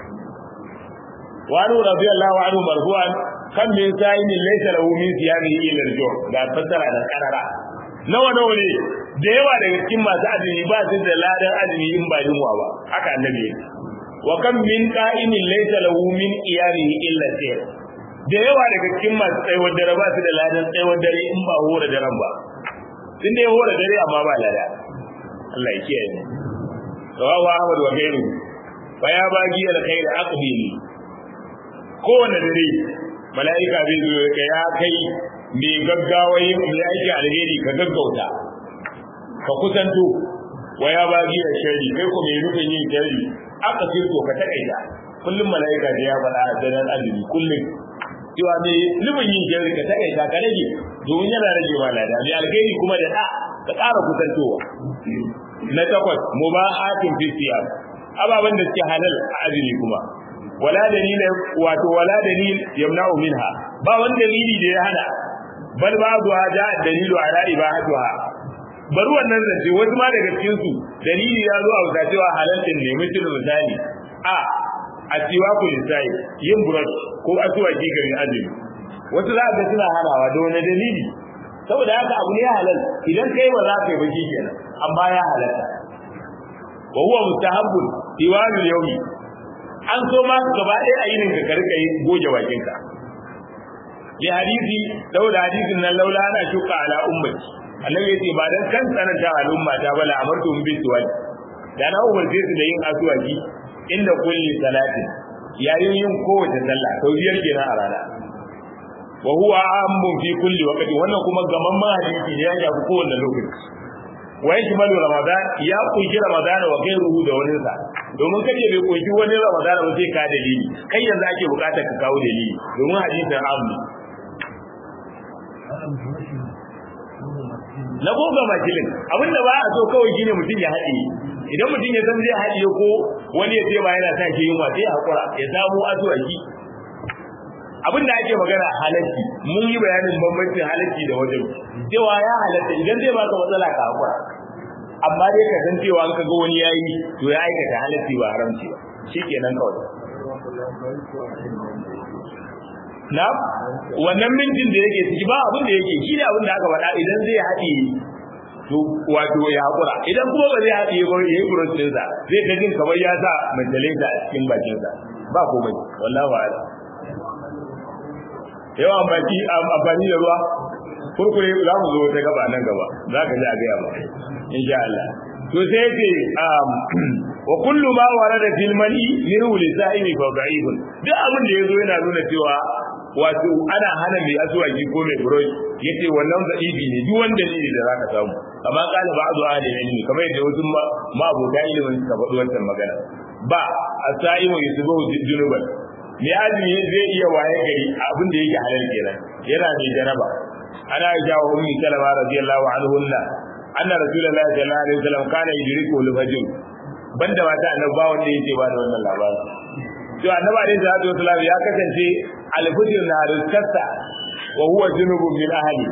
wani radiyallahu anhu marfu'an kan min sa'in laysa lahu min siyamihi illa al-jur ga fassara da karara nawa nawa ne da yawa daga cikin masu azumi ba su da ladan azumi in ba yunwa ba haka annabi wa kan min qa'imin laysa lahu min qiyamihi illa sayr da yawa daga cikin masu tsayuwar dare ba su da ladan tsayuwar dare in ba hora daren ba sun dai hora dare amma ba lada Allah ya kiyaye mu rawahu Ahmad wa gairu fa ya bagi alkhair aqbili kowane dare mala'ika bai zo ka ya kai mai gaggawa yin mai aiki alheri ka gaggauta ka kusanto wa ya bagi da shari kai ko mai rufin yin shari aka firto ka takaita kullum mala'ika da ya faɗa a daren azumi kullum cewa me nufin yin jari ka takaita ka rage domin yana rage ma lada mai alkhairi kuma da da ka ƙara kusantowa na takwas mubahatin fi siyam ababan da suke halal a azumi kuma wala dalila wato wala dalil yamna'u minha ba wani dalili da ya hana bal ba'du hada dalilu ala ibahatuha bari wannan zance wasu ma daga cikin su dalili ya zo a wuta cewa halal din ne mutum misali a a siwa ku lisai yin brush ko asuwaki garin azumi wasu za ga suna hanawa da wani dalili saboda haka abu ne halal idan kai ba za ka yi baki kenan amma ya halatta wa huwa mustahabbun tiwanu yawmi an so ma gaba ɗaya a yinin ka karka yi goge bakinka li hadisi saboda hadisin nan laula ana shuka ala ummati annabi yace ba dan kan tsananta al'umma ta bala amartu bi suwal da na umarce su da yin asuwaki inda kulli salatin yayin yin kowace sallah sau biyar kenan a rana wa huwa amun fi kulli waqti wannan kuma gaman ma hadisi ne ya shafi kowanne lokaci wa yashmalu ramadan ya kunshi ramadan wa ghayruhu da wani sa domin kace bai kunshi wani ramadan ba sai ka dalili kai yanzu ake bukatar ka kawo dalili domin hadisin amu na goga makilin abinda ba a so kawai shine mutum ya haɗe idan mutum ya san zai haɗe ko wani ya ce ba yana sa shi yunwa sai hakura ya samu azuwaki abin da ake magana halarci mun yi bayanin bambancin halarci da wajen cewa ya halatta idan zai baka matsala ka hakura amma dai ka san cewa ka ga wani yayi to ya aikata halarci ba haramci ba shikenan kawai na wannan mintin da yake ciki ba abin da yake shi ne abin da aka faɗa idan zai haɗe to wato ya hakura idan kuma ba zai haɗe ba ya yi burosinsa zai ta jin kamar ya sa mantalinsa a cikin bakinsa ba komai wallahi wa'ala yawan baki amfani da ruwa kurkure za mu zo ta gaba nan gaba za ka ji a gaya ba insha Allah to sai ce wa kullu ma warada fil mani min lisa'imi fa da'ifun duk abin da yazo yana nuna cewa wato ana hana mai azuwaki ko mai burosh yace wannan da'ifi ne duk wanda ne da zaka samu amma kana ba'du ahli ilmi kamar yadda wasu ma abota ilimin suka faɗi wannan magana ba asaimu yusubu junuban mai azumi zai iya waye gari abin da yake halal kenan yana mai jaraba ana jawo ummi salama radiyallahu anhunna anna rasulullahi sallallahu alaihi wasallam kana yudriku al-fajr banda mata annabi ba wanda yake ba da wannan labarin to annabi alaihi salatu wasallam ya kasance al-fajr na rizqata wa huwa junubun min ahli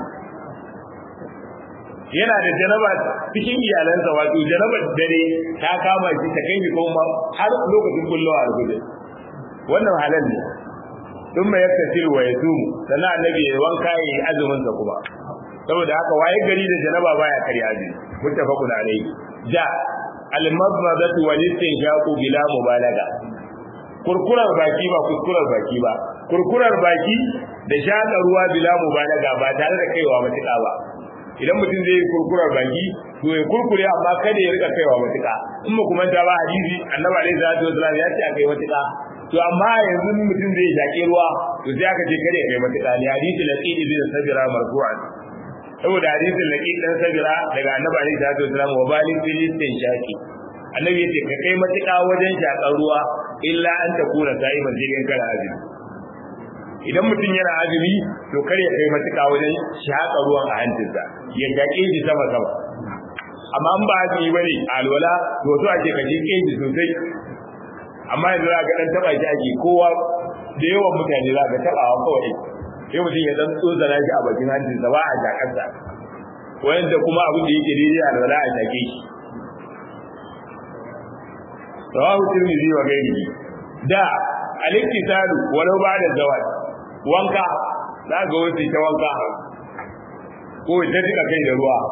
yana da janaba cikin iyalansa wato janabar dare ta kama shi ta kai shi kuma har lokacin kullu al-fajr wannan halal ne dun mai yaka sir wa ya tumu sannan annabi ya wanka ya yi azumin sa kuma saboda haka waye gari da janaba baya karya azumi muttafaqun alayhi ja al-madmadatu wal istinshaqu bila mubalaga kurkurar baki ba kuskurar baki ba kurkurar baki da shaka ruwa bila mubalaga ba tare da kaiwa matuƙa ba idan mutum zai yi kurkurar baki to ya kurkure amma kada ya rika kaiwa matuƙa in ba kuma ta ba hadisi annabi alaihi salatu wasallam ya ce akai matuƙa to amma yanzu mutum zai shaƙi ruwa to sai aka ce kare kai matuƙa ne hadisi laqid bin sabira marfu'an saboda hadisin laqid dan sabira daga annabi alaihi salatu wasallam wa balik filistin shaqi annabi yace ka kai matuƙa wajen shaƙar ruwa illa an ta kura sa'iman jirgin kara azumi idan mutum yana azumi to kar ya kai matuƙa wajen shaƙa ruwan a hancinsa ya shaƙe shi sama sama amma an ba azumi bane alwala to to ake kaje keji sosai amma yanzu za ga dan taba shi ake kowa da yawan mutane za ga tabawa kawai sai mutum ya dan tsozana shi a bakin hancinsa ba a jakarsa wanda kuma abin da yake daidai a wala a take shi rawahu tirmidhi wa ghairihi da al-iktisalu walau ba'da zawal wanka za ga wasu ta wanka ko ta tika kai da ruwa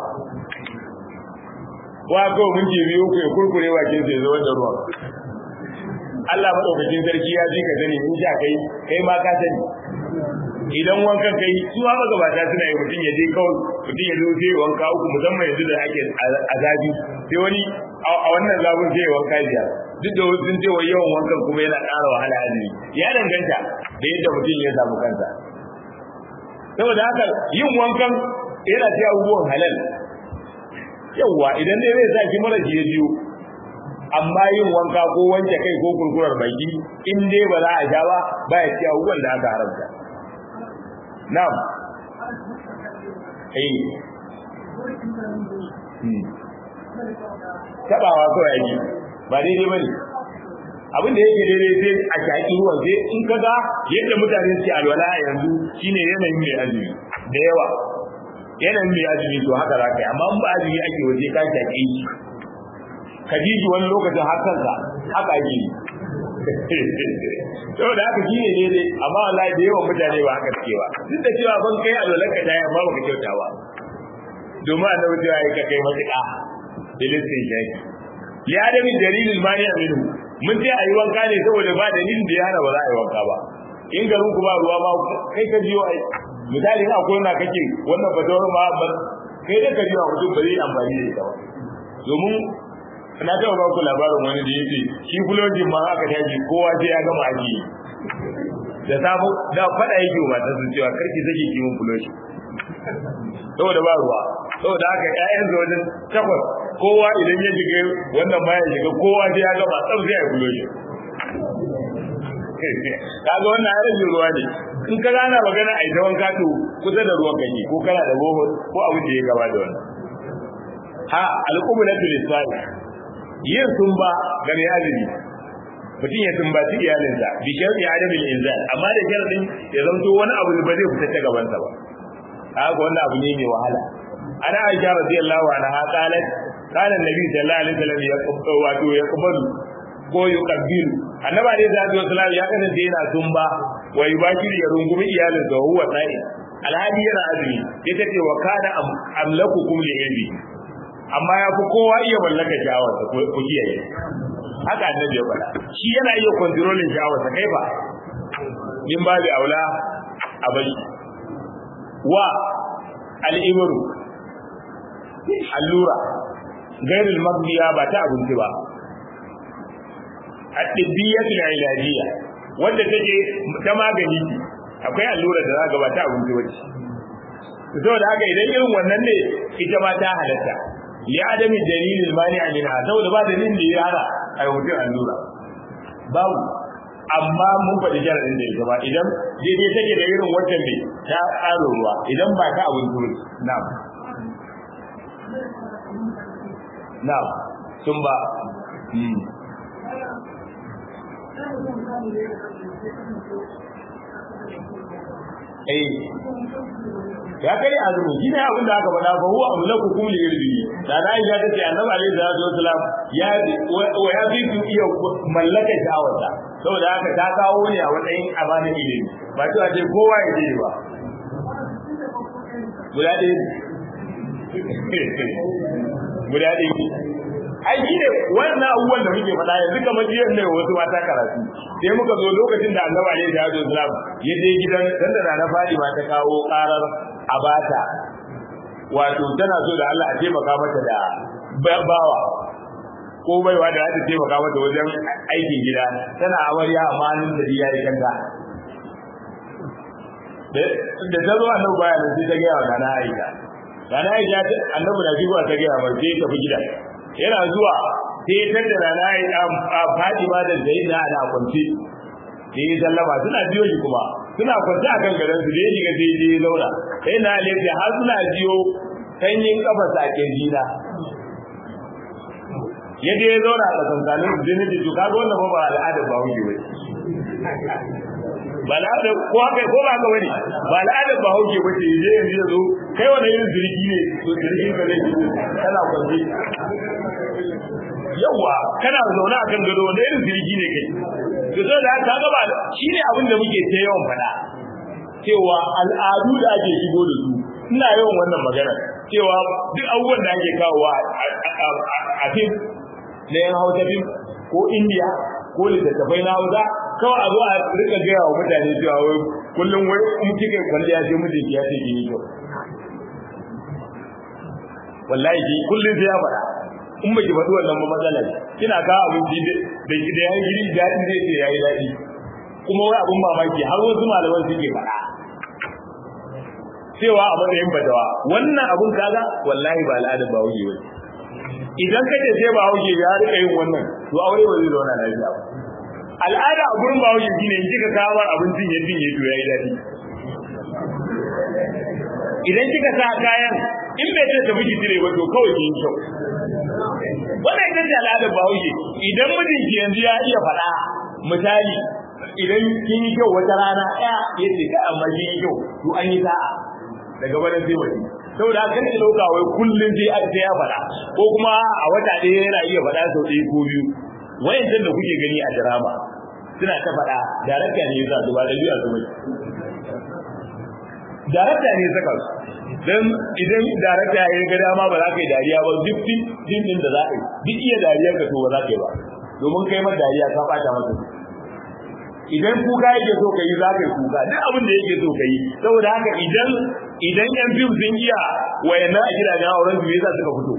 wa ko mun ji biyu ko ya kurkure bakin sai zo da ruwa Allah madaukakin sarki ya ji ka sani in sha kai kai ma ka sani idan wankan kai su ma magabata suna yi mutum ya je kawai mutum ya zo sai wanka uku musamman yanzu da ake azabi sai wani a wannan zabun sai wanka biya duk da wasu sun ce wa yawan wankan kuma yana ƙara wahala azumi ya danganta da yadda mutum ya samu kansa saboda haka yin wankan yana ce abubuwan halal yawwa idan dai zai sa ki mara ya jiyo amma yin wanka ko wanke kai ko kurkurar baki in dai ba za a sha ba ba ya ci abubuwan da aka haramta na'am eh tabawa kawai ake ba daidai ba ne abin da yake daidai sai a shaƙi ruwan sai in ka ga yadda mutane suke alwala a yanzu shine yanayin mai azumi da yawa yanayin mai azumi to haka za ka yi amma in ba azumi ake waje ka shaƙe shi ka ji shi wani lokacin har kanka haka ake yi saboda haka shi ne daidai amma wallahi da yawan mutane ba haka suke ba duk da cewa ban kai alwalar ka dai amma baka kyauta ba domin annabi cewa ya ka kai matuƙa bilistin shaki li adami dalilin mani aminu mun ce ayi wanka ne saboda ba dalilin da ya hana ba za a yi wanka ba in garin ku ba ruwa ma kai ka biyo ai misali in akwai na kake wannan fatawar ma kai da ka biyo mutum ba zai amfani da ita ba domin na taɓa ba ku labarin wani da yake shi fulojin ma aka tashi kowa sai ya gama aji da samu da faɗa yake wa matarsa cewa karki sake kiwon fuloji saboda ba ruwa saboda haka ƴaƴan wajen takwas kowa idan ya shiga wannan ma ya shiga kowa sai ya gama tsaf sai ya fuloji kaga wannan ya rage ruwa ne in ka gana magana a ita wanka to kusa da ruwan kake ko kana da bohol ko abin da ya gaba da wannan ha alqumulatu lisai yin sumba ga mai azumi mutum ya sumbaci iyalinsa bi sharri adamin inzal amma da sharadin ya zanto wani abu ba zai fita ta gabansa ba haka wannan abu ne mai wahala ana aisha radiyallahu anha qalat kana annabi sallallahu alaihi wasallam ya kubba wato ya kubalu ko yuqabbilu annabi alaihi salatu wasallam ya kasance yana sumba wa yubashir ya rungumi iyalinsa wa huwa sa'i alhadi yana azumi ita ce wa kana amlakukum li ilmi amma ya fi kowa iya mallaka sha'awarsa ku kiyaye haka annabi ya faɗa shi yana iya kontrolin sha'awarsa kai ba min babu aula a bari wa al'ibru allura gairul magbiya ba ta abinci ba at-tibbiyatul ilajiyya wanda take ta magani akwai allura da zaka ba ta abinci bace saboda haka idan irin wannan ne ita ma ta halatta li adami dalilil mani minha saboda ba dalilin da ya hana a mutum allura babu amma mun faɗi jaradin da ita ba idan daidai take da irin wancan ne ta ƙaro ruwa idan ba ta abin turi na'am na'am sun ba eh ya kai azumi shi ne abin da aka faɗa fa huwa amlaku kum li irbi da na aisha ta ce annabi alaihi salatu wasalam ya wa ya fi su iya mallaka sha'awarta saboda haka ta kawo ne a matsayin amanar ilimi ba cewa ce kowa ya je ba guda ɗaya guda ɗaya ai shi ne wannan abubuwan da muke faɗa yanzu kamar jiya ne wasu mata karatu sai muka zo lokacin da annabi alaihi salatu wasalam ya je gidan dan da na fadi ma ta kawo karar abata wato tana so da Allah a taimaka mata da bawa ko baiwa da za ta taimaka mata wajen aikin gida tana amarya amma hannun da ya yi kanta da ta zo annabi baya nan sai ta gaya wa nana aisha nana aisha annabi na shigowa ta gaya wa sai tafi gida yana zuwa sai ta da nana aisha Fatima da Zaid na ana kwance sai ya sallama suna biyo shi kuma suna kwance akan garin su da ya shiga sai ya zauna sai na alaihi har suna biyo sanyin kafa sa kirjina ya je ya zauna a tsakankanin su jini da kaga wannan ba al'adar ba hujji bai ba al'adar ko haka ko ba haka bane ba al'adar ba hujji bace je yanzu ya zo kai wani irin zirgi ne to zirgin ka zai kana kwanci yawa kana zaune a kan gado wani irin zirgi ne kai to sai da ka ga ba shine abin da muke ta yawan faɗa cewa al'adu da ake shigo da su ina yawan wannan magana cewa duk abubuwan da ake kawowa a fim na yan hausa fim ko indiya ko littattafai na hausa kawai a zo a rika gaya wa mutane cewa wai kullum wai in kika kwalliya sai mijinki ya ce ki yi kyau wallahi ki kullum sai ya faɗa in baki faɗi wannan ba matsala ne kina kawo abinci da da yayi giri daɗi zai ce yayi daɗi kuma wai abun mamaki har wasu malaman suke faɗa cewa a matsayin fatawa wannan abun kaga wallahi ba al'adar ba wuce bane idan ka ce sai ba wuce ya rika yin wannan to aure ba zai zauna lafiya ba al'ada a gurin ba wuce shine in kika kawo abincin ya dinye to yayi daɗi idan kika sa kayan in bai ta tafi ki ba to kawai ki yi kyau wannan ita ce al'adar bahaushe idan mijinki yanzu ya iya faɗa misali idan kin yi kyau wata rana ɗaya ya ce ka amma kin yi kyau to an yi sa'a daga bana sai wani saboda haka ne dauka wai kullun sai a sai ya faɗa ko kuma a wata ɗaya yana iya faɗa sau ɗaya ko biyu wayancan da kuke gani a drama suna ta faɗa darakta ne yasa su ba da biya su bace darakta ne saka su dan idan darakta ya ga dama ba za ka yi dariya ba duk din din da za ka yi duk iya dariyar ka to ba za ka yi ba domin kai ma dariya ka bata masa idan kuka yake so ka yi za ka yi kuka duk abin da yake so ka yi saboda haka idan idan yan fim sun iya wayannan a gidajen auren su yasa suka fito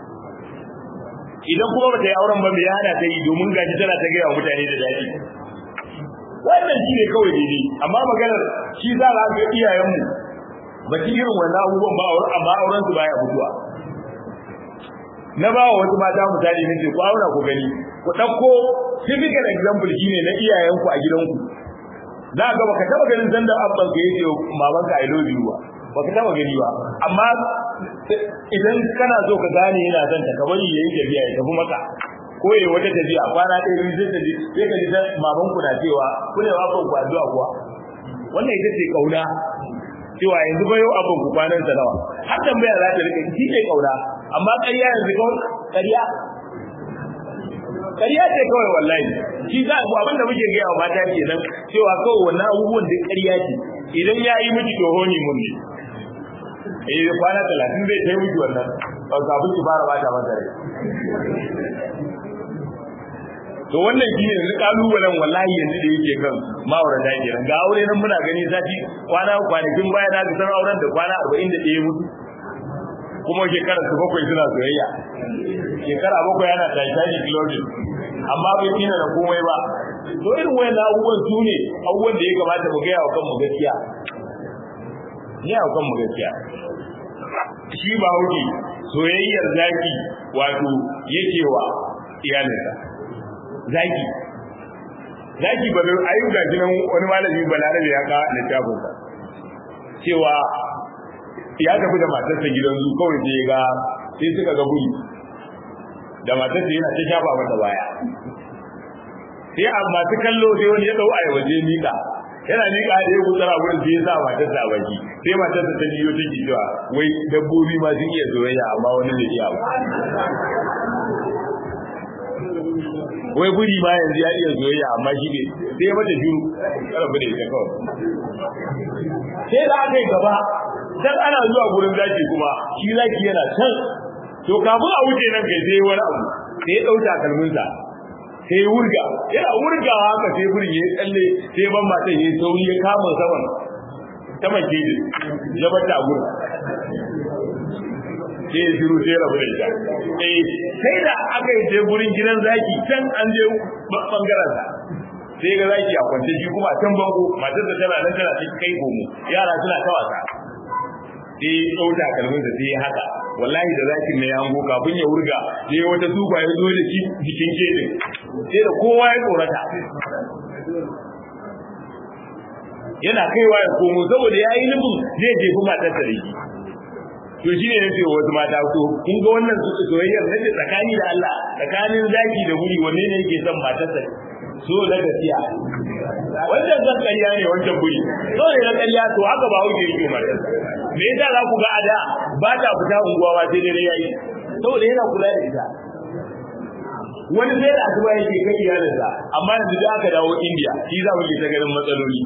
idan kuma bata yi auren ba me ya hana ta yi domin gashi tana ta gaya wa mutane da daɗi wannan shi ne kawai daidai amma maganar shi za a ga iyayenmu ba ci irin wannan abubuwan ba amma auren su baya mutuwa na ba wa wasu mata misali na ce ku auna ku gani ku ɗauko typical example shine na iyayenku a gidanku za ga baka taba ganin sanda abban ka yace mamanka I love you ba baka taba gani ba amma idan kana so ka gane yana son ta kamar yayi tafiya ya tafi maka ko yayi wata tafiya kwana ɗaya biyu sai ta ji sai ka ji maman ku na cewa ku ne abban ku addu'a kuwa wannan ita ce kauna cewa yanzu ba yau abban ku kwanan sa nawa har tambaya za ta rike shi ne kauna amma ƙarya yanzu kawai ƙarya ƙarya ce kawai wallahi shi za ku abin da muke gaya wa mata kenan cewa kawai wannan abubuwan da ƙarya ce idan ya yi miki to honi mun ne eh kwana talatin zai kai miki wannan kafin ki fara bata masa rai to wannan shi ne kalubalen wallahi yanzu da yake kan ma'aurata kenan ga aure nan muna gani sati kwana kwanakin baya na san auren da kwana 41 mutu kuma shekara su bakwai suna soyayya shekara bakwai yana titanic clothing amma bai tina da komai ba to irin wayan abubuwan su ne abubuwan da ya kamata mu gaya wa kanmu gaskiya ni a kanmu gaskiya shi ba hauki soyayyar zaki wato yake wa iyalinsa zaki zaki ba zai ayu ga nan wani malami balarabe ya ka littafin sa cewa ya tafi da matarsa gidan zu kawai sai ga sai suka ga guri da matarsa yana ta shafa mata baya sai a masu kallo sai wani ya dau a waje mika yana mika da ya gutsara wurin sai ya sa matarsa a baki sai matarsa ta biyo take cewa wai dabbobi ma sun iya soyayya amma wani bai iya ba wai guri ma yanzu ya iya soyayya amma shi ne sai mata shiru karabu da ita kawai sai da aka yi gaba dan ana zuwa gurin zaki kuma shi zaki yana can to kafin a wuce nan kai sai wani abu sai ya dauka kalminsa sai ya wurga yana wurgawa haka sai gurin ya tsalle sai ban mata ya sauri ya kama saman saman keji ya bata gurin sai ya shiru sai rabu da ita eh sai da aka yi je gurin gidan zaki can an je bangaren sa sai ga zaki a kwance shi kuma can bango matar da tana nan tana cikin kai gomo yara suna ta wasa sai ya ɗauta kalmin da sai ya haka wallahi da zakin ne ya hango kafin ya wurga sai wata tuba ya zo da shi jikin kejin sai da kowa ya tsorata yana kaiwa ya komo saboda ya yi nufin zai jefi matar da shi to shi ne nace wasu mata ko kun ga wannan su soyayyar nace tsakani da Allah tsakanin zaki da guri wanne ne yake son matarsa so na gaskiya wannan zan ƙarya ne wancan guri so ne na ƙarya to haka ba wuce yake matarsa me yasa za ku ga ada ba ta fita unguwa ba sai dare yayi saboda yana kula da ita wani sai da asuba yake kai iyalinsa amma yanzu da aka dawo India shi za mu ke ta ganin matsaloli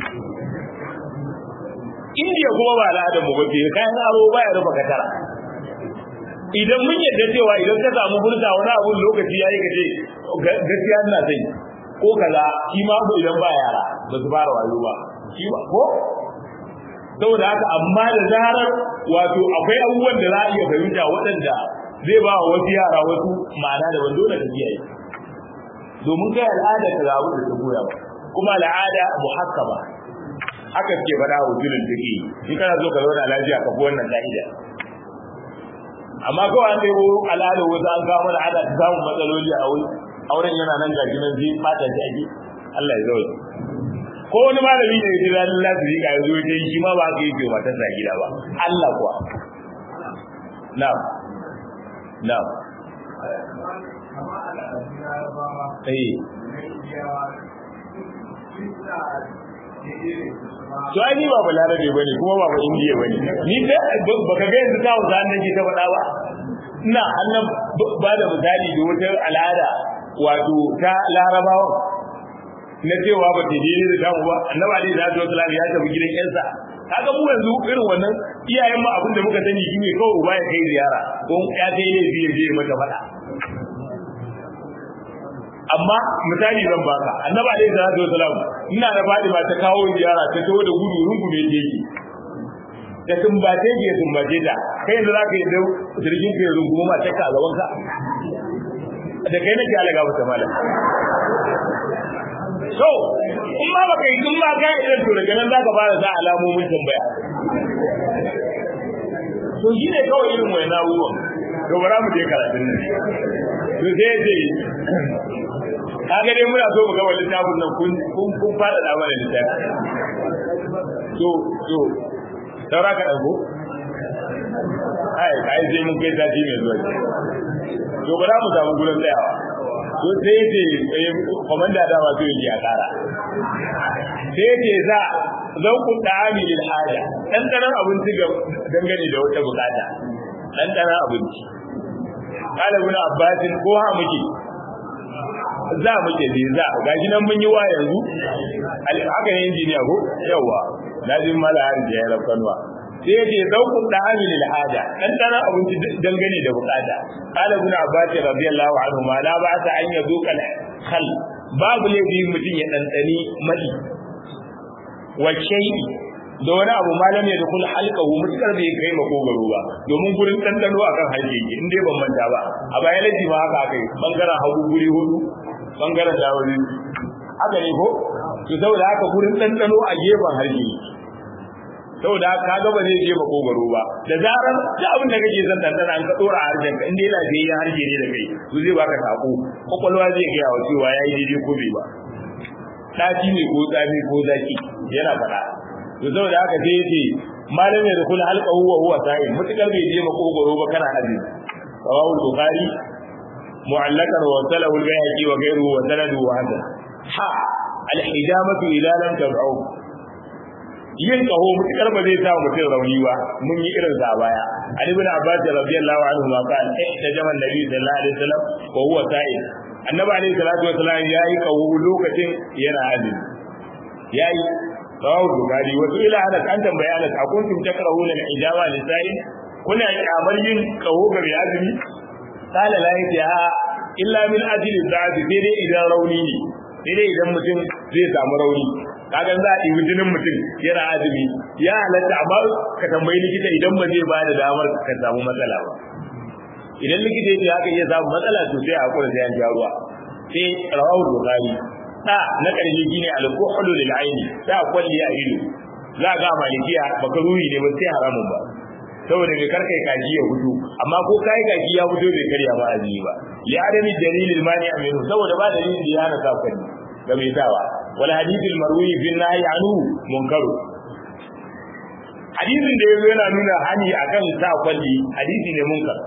indiya kuma ba al'adar mu bace kayan aro baya rufa katara idan mun yadda cewa idan ka samu burta wani abun lokaci yayi ka ce gaskiya ina sai ko kaza shi ma ko idan ba yara ba su fara wayo ba shi ba ko saboda haka amma da zarar wato akwai abubuwan da za a iya fahimta waɗanda zai ba wasu yara wasu ma'ana da ban dole ka kiyaye domin kai al'ada ka ga abin da ta goya ba kuma al'ada muhakkama haka ke faɗa wa julin take in kana so ka zauna lafiya ka fi wannan ka'ida amma kawai an ɗebo al'ada wasu an kawo mana ana samun matsaloli a wuri auren yana nan gaji nan zai fata shi ake Allah ya zaune ko wani malami ne ya ji ranar lafi ka zo ya shi ma ba ka yi ke matar sa gida ba Allah kuwa na'am na'am eh to ai ni ba balarabe bane kuma ba ba indiya bane ni sai baka ga yanzu ta wuza nan ke ta faɗa ba ina annan ba da misali da wata al'ada wato ta larabawa na cewa ba ta je da damu ba annabi alaihi salatu wasallam ya tafi gidan yansa kaga mu yanzu irin wannan iyayen mu abin da muka sani shi ne kawai uba ya kai ziyara ko ya kai ne zai je mata faɗa amma misali zan baka annabi alaihi salatu wasallam ina da Fatima ta kawo ziyara ta tawo da gudu rungume ta yake da tumbace ke tumbace ta kai yanzu zaka yi da jirgin ka rungume ma ta ka a gaban ka da kai nake alaga mata malam so in ma baka yi in ma ka irin to daga nan zaka fara sa alamomin tambaya to shi ne kawai irin wani abubuwan to bara mu je karatun nan to sai ce kaga dai muna so mu ga wani littafin nan kun kun kun fada da mana littafi to to saura ka dauko ai kai sai mun kai sati mai zuwa to bara mu samu gurin tsayawa to sai ce komanda da ba zai yi a kara sai ce za zauku da'ami lil haja dan karan abinci ga dangane da wata bukata dan karan abinci kala ibn abbas ko ha muke za mu ke je za gashi nan mun yi wa yanzu haka ne injiniya ko yawa na jin mala har da ya rafanwa sai ya ce zaukun da hamil al'ada dan dana abinci dangane da bukata qala ibn abbas radiyallahu anhu ma la ba ta an yazo kal khal babu laifi mutum ya dandani madi wa shay'i da wani abu malam ya dukul halqahu mutakar bai kai makogaro ba domin gurin dandano akan halke in dai ban manta ba a bayan laji ma haka kai bangaren hagu guri hudu bangaren dawari haka ne ko to saboda haka gurin dandano a gefen harshe saboda haka kaga ba zai je makogaro ba da zarar da abin da kake son dandana an ka dora harshen ka inda yana da harshe ne da kai to zai baka sako kwakwalwa zai ga yawa cewa yayi daidai ko bai ba daci ne ko tsami ko zaki yana faɗa to saboda haka sai yace malam ya dukul halqa huwa huwa sa'il mutakar bai je makogaro ba kana hadisi rawahu bukhari mu'allakan wa salahu al-bayhaqi wa ghayruhu wa sanaduhu hasan ha al-hijamatu ila lam tab'u yin kaho mutakar ba zai sa mutum rauni ba mun yi irin sa baya ali ibn abbas radiyallahu anhu ma qala ihtajama an-nabi sallallahu alaihi wasallam wa huwa sa'il annabi alaihi salatu wasallam yayi kaho lokacin yana azumi yayi rawu bukari wasu ila hadas an tambaya hadas a kuntum takrahuna al-ijaba lisa'in kuna kyamar yin kaho ga mai azumi qala la yaja illa min ajli da'at sai dai idan rauni ne sai dai idan mutum zai samu rauni kaga za a ɗibi jinin mutum yana azumi ya halatta amma ka tambayi likita idan ba zai bada damar ka samu matsala ba idan likita ya ce haka iya samu matsala to sai a hakura sai an ja ruwa sai rawu bukari da na ƙarshe shine al-kuhlu lil aini ta kwalli a ido za ga malikiya baka ruhi ne ba sai haramun ba saboda bai karka kaji ya fito amma ko kai kaji ya fito bai karya ba azumi ba li adami dalilil mani aminu saboda ba dalilin da ya hana sa kwalli ga mai sawa wal hadithul marwi fi nahi anhu munkaru hadisin da yazo yana nuna hani akan sa kwalli hadisi ne munkar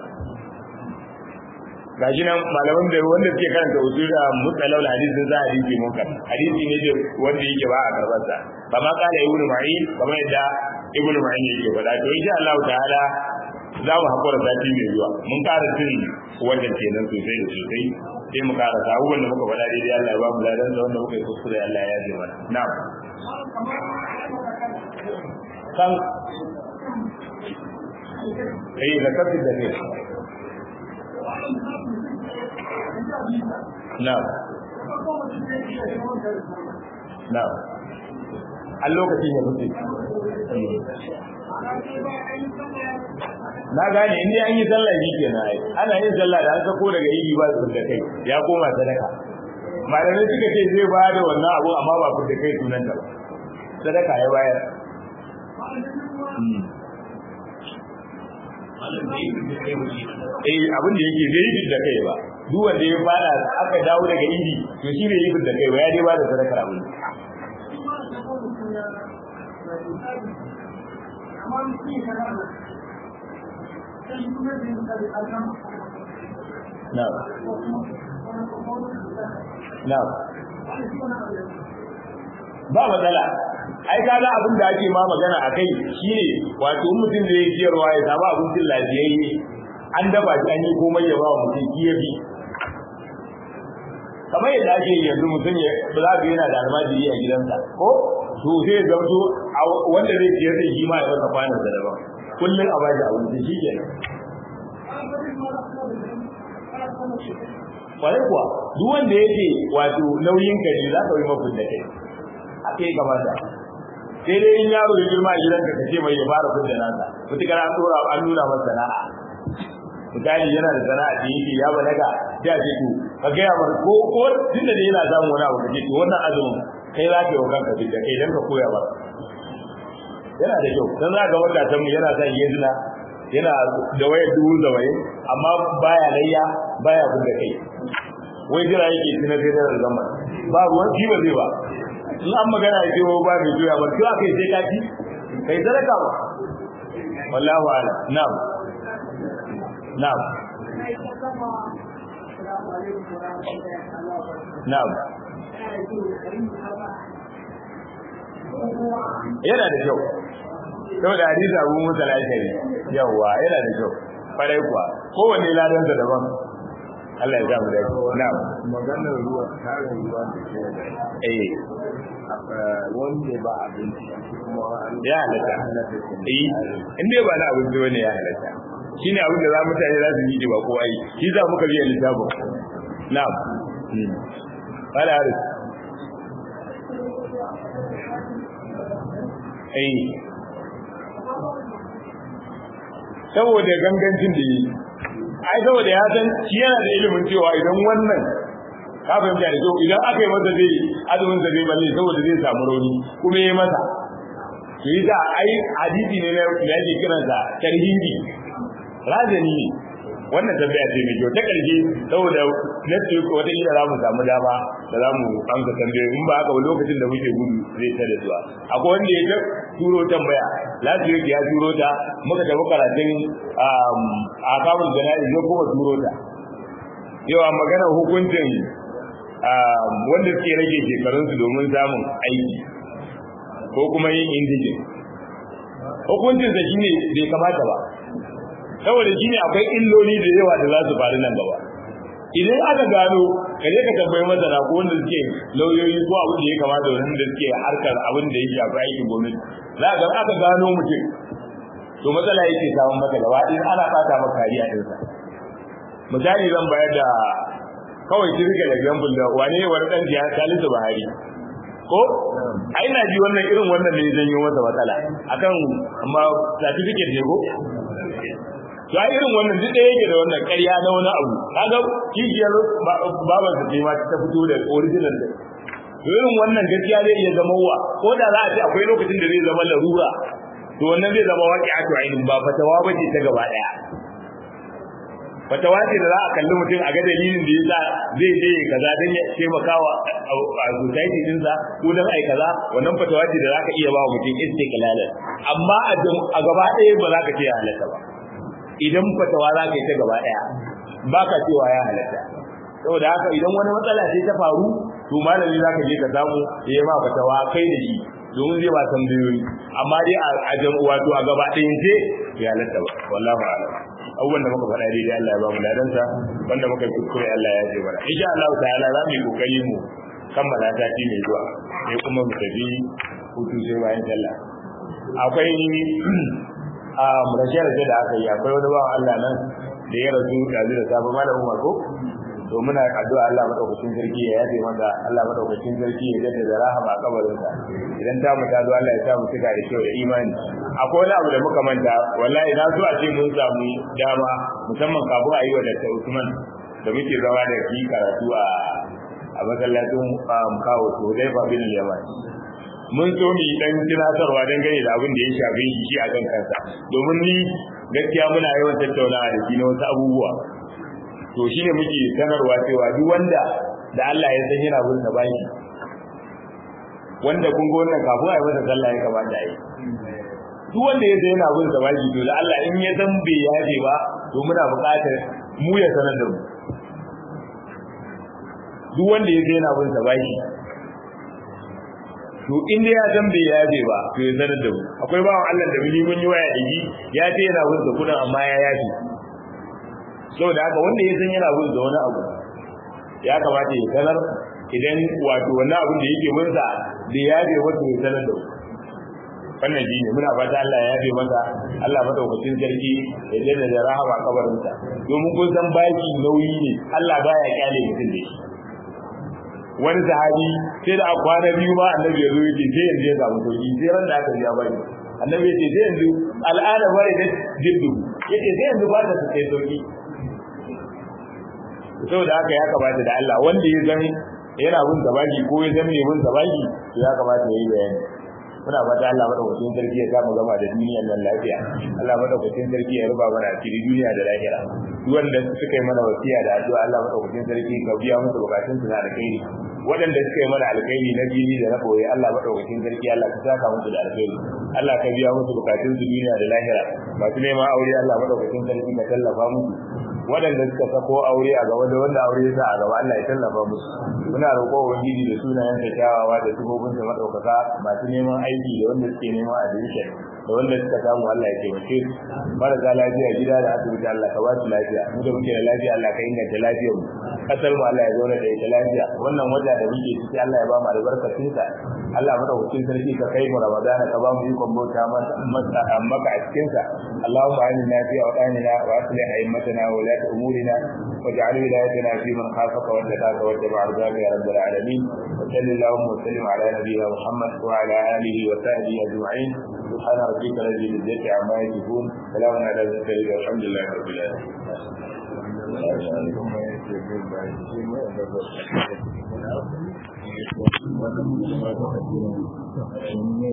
gashi nan malaman da wanda suke karanta usul da mutalawul hadisin za hadisi munkar hadisi ne da wanda yake ba a karbar sa ba ma kala ibnu ma'in kamar yadda ibnu ma'in yake faɗa to insha Allah ta'ala za mu hakura sati mai zuwa mun ƙara cin wannan kenan sosai da sosai sai mu ƙara sa abubuwan da muka faɗa daidai Allah ya ba mu ladan da wanda muka yi kuskure Allah ya ji mana na'am kan eh da kafi da ne na'am na'am a lokacin ya fice na gane inda an yi sallah shi ke na ana yin sallah da an sako daga yi ba su da kai ya koma sadaka malamai suka ce zai ba da wannan abu amma ba fi da kai sunan ta sadaka ya bayar eh abin da yake zai yi da kai ba duk wanda ya fara aka dawo daga idi to shi bai yi da kai ba ya dai ba da sadakar abin na'am na'am ba matsala ai kaga abin da ake ma magana akai shine wato mutum da yake ciyarwa ya samu abincin lafiyayye an dafa shi an yi komai ya ba wa mutum kiyafi kamar yadda ake yanzu mutum ya ba za ka yana da almajiri a gidansa ko to sai ya zauto wanda zai ciyar da shi ma ya rasa kwanan da daban kullum a bashi abinci shi kenan kwarai kuwa duk wanda yake wato nauyin ka ne za ka yi mafin da kai haka ya kamata sai dai in yaro ya girma a gidanka ka ce mai ya fara fidda nasa mutukar an dora an nuna masa sana'a misali yana da sana'a da yake ya balaga sai a ce to ka gaya masa ko ko tun da yana samun wani abu kace to wannan azumin kai za ka yi wa kanka fidda kai dan ka koya ba yana da kyau dan za ka wanda ta mu yana sa yanzuna yana da wayar dubu da waye amma baya layya baya fidda kai wai jira yake tuna sai da zaman ba ruwan shi ba zai ba in an magana ya ce ba mai juya ba to akai sai kaci kai sadaka ba wallahu a'lam na'am na'am na'am yana da kyau sau da hadisi abu musa lashari yawwa yana da kyau farai kuwa kowanne ladansa daban Allah ya samu dace na'am maganar ruwa tarin ruwa da ke da eh wanda ba abinci kuma ya halatta eh in dai ba na abinci bane ya halatta shine abin da za mutane za su yi ba ko ai shi za muka biya littafin na'am wala haris eh saboda gangancin da yi ai saboda ya san shi yana da ilimin cewa idan wannan ka fahimta da kyau idan aka yi masa zai azumin sa zai balle saboda zai samu rauni kuma ya masa to yi sa ai hadisi ne na da yake kiransa tarhibi razani ne wannan tambaya ce mai kyau ta karshe saboda next week wata kila za mu samu dama da za mu amsa tambayoyi in ba haka ba lokacin da muke gudu zai ta da zuwa akwai wanda ya turo tambaya last week ya turo ta muka tafi karatun a kamun jana'i ya kuma turo ta yawa magana hukuncin wanda suke rage shekarunsu domin samun aiki ko kuma yin indijin hukuncinsa shine bai kamata ba saboda shine akwai illoli da yawa da za su faru nan gaba idan aka gano ka je ka tambayi masana ko wanda suke lauyoyi ko abin da ya kamata wanda suke harkar abin da ya shafi aikin gwamnati za ga aka gano mutum to matsala yake samun maka gaba in ana fata maka kariya ɗinsa misali zan bayar da kawai kirga da example da wane wani ɗan jiya Salisu Buhari ko ai na ji wannan irin wannan ne zan yi masa matsala akan amma certificate ne ko to ai irin wannan duk da yake da wannan ƙarya na wani abu kaga kishiyar baban sa ce ma ta fito da original da to irin wannan gaskiya zai iya zama wa ko da za a ce akwai lokacin da zai zama larura to wannan zai zama waƙi a to ainihin ba fatawa ba ce ta gaba ɗaya fatawa ce da za a kalli mutum a ga dalilin da yasa zai je kaza don ya taimakawa a society dinsa ko don ai kaza wannan fatawa ce da za ka iya ba mutum istiqlalan amma a gaba ɗaya ba za ka ce ya halatta ba idan fatawa za ka yi ta gaba ɗaya ba ka cewa ya halatta saboda haka idan wani matsala ce ta faru to malami za ka je ka samu ya yi ma fatawa kai da shi domin zai ba tambayoyi amma dai a wato a gaba ɗayan ce ya halatta ba wallahu a'lam abubuwan da muka faɗa daidai Allah ya ba mu ladansa wanda muka yi kuskure Allah ya ce mana insha Allah ta'ala za mu yi kokari mu kammala sati mai zuwa sai kuma mu tafi hutu sai bayan sallah akwai a rashe-rashe da aka yi akwai wani bawan Allah nan da ya rasu yanzu da safe malam Umar ko to muna addu'a Allah madaukakin sarki ya yafe masa Allah madaukakin sarki ya jaddada rahama a kabarinsa idan ta mu ta zo Allah ya sa mu tuka da kyau da imani akwai wani abu da muka manta wallahi na so a ce mun samu dama musamman kafin a yi wa Dr. Usman da muke zama da ki karatu a a masallacin kawo to dai ba bin yaman mun so mu yi dan tunatarwa dangane da abin da ya shafe shi shi a kan kansa domin ni gaskiya muna yawan tattaunawa da shi na wasu abubuwa to shi ne muke sanarwa cewa duk wanda da Allah ya san yana bin baki wanda kun ga wannan kafin a yi masa sallah ya kamata a yi duk wanda ya yana bin sa baki to da Allah in ya san bai yaje ba to muna buƙatar mu ya sanar da mu duk wanda ya yana bin sa baki to in dai ya san bai yaje ba to ya sanar da mu akwai bawan Allah da muni mun yi waya da shi ya ce yana bin sa kudin amma ya yaje saboda haka wanda ya san yana bin sa wani abu ya kamata ya sanar idan wato wannan abin da yake bin sa bai yaje wato ya sanar da mu wannan shine muna fata Allah ya yabe masa Allah madaukakin sarki ya jalla da rahama kabarin sa domin kun san baki nauyi ne Allah baya kyale mutum da shi wani sahabi sai da kwana biyu ma annabi ya zo yake sai yanzu ya samu sauki sai ran da aka biya bari annabi ya ce sai yanzu al'ada bari da jiddu yace sai yanzu ba ta sai sauki saboda haka ya kamata da Allah wanda ya zama yana bin sabaki ko ya zama ne bin sabaki to ya kamata ya yi bayani muna fata Allah madaukakin sarki ya samu gama da duniyar nan lafiya Allah madaukakin sarki ya ruba mana asiri duniya da lahira duk wanda suka yi mana wasiya da addu'a Allah madaukakin sarki ka biya musu bukatun su na alkhairi waɗanda suka yi mana alkhairi na fili da na boye Allah madaukakin sarki Allah ka saka musu da alkhairi Allah ka biya musu bukatun su duniya da lahira masu neman aure Allah madaukakin sarki ka tallafa musu waɗanda suka sako aure a gaba da wanda aure ya sa a gaba Allah ya tallafa musu muna roƙo ubangiji da sunayen da kyawawa da sifofin sa madaukaka masu neman aiki da wanda suke neman admission da wanda suka samu Allah ya taimake su marasa lafiya gida da asibiti Allah ka ba su lafiya mu da muke da lafiya Allah ka inganta lafiyar mu kasar mu Allah ya zauna da ita lafiya wannan wata da muke ciki Allah ya ba mu albarkacin sa Allah madaukakin sarki ka kai mu Ramadana ka ba mu ikon bauta masa maka a cikin sa Allahumma inna fi awqanina wa aslih a'immatana wa la umurina واجعل ولايتنا في من خافك واتقاك واتبع رضاك يا رب العالمين وصل اللهم وسلم على نبينا محمد وعلى اله وصحبه اجمعين سبحان ربك رب العزه عما يصفون سلام على المرسلين والحمد لله رب العالمين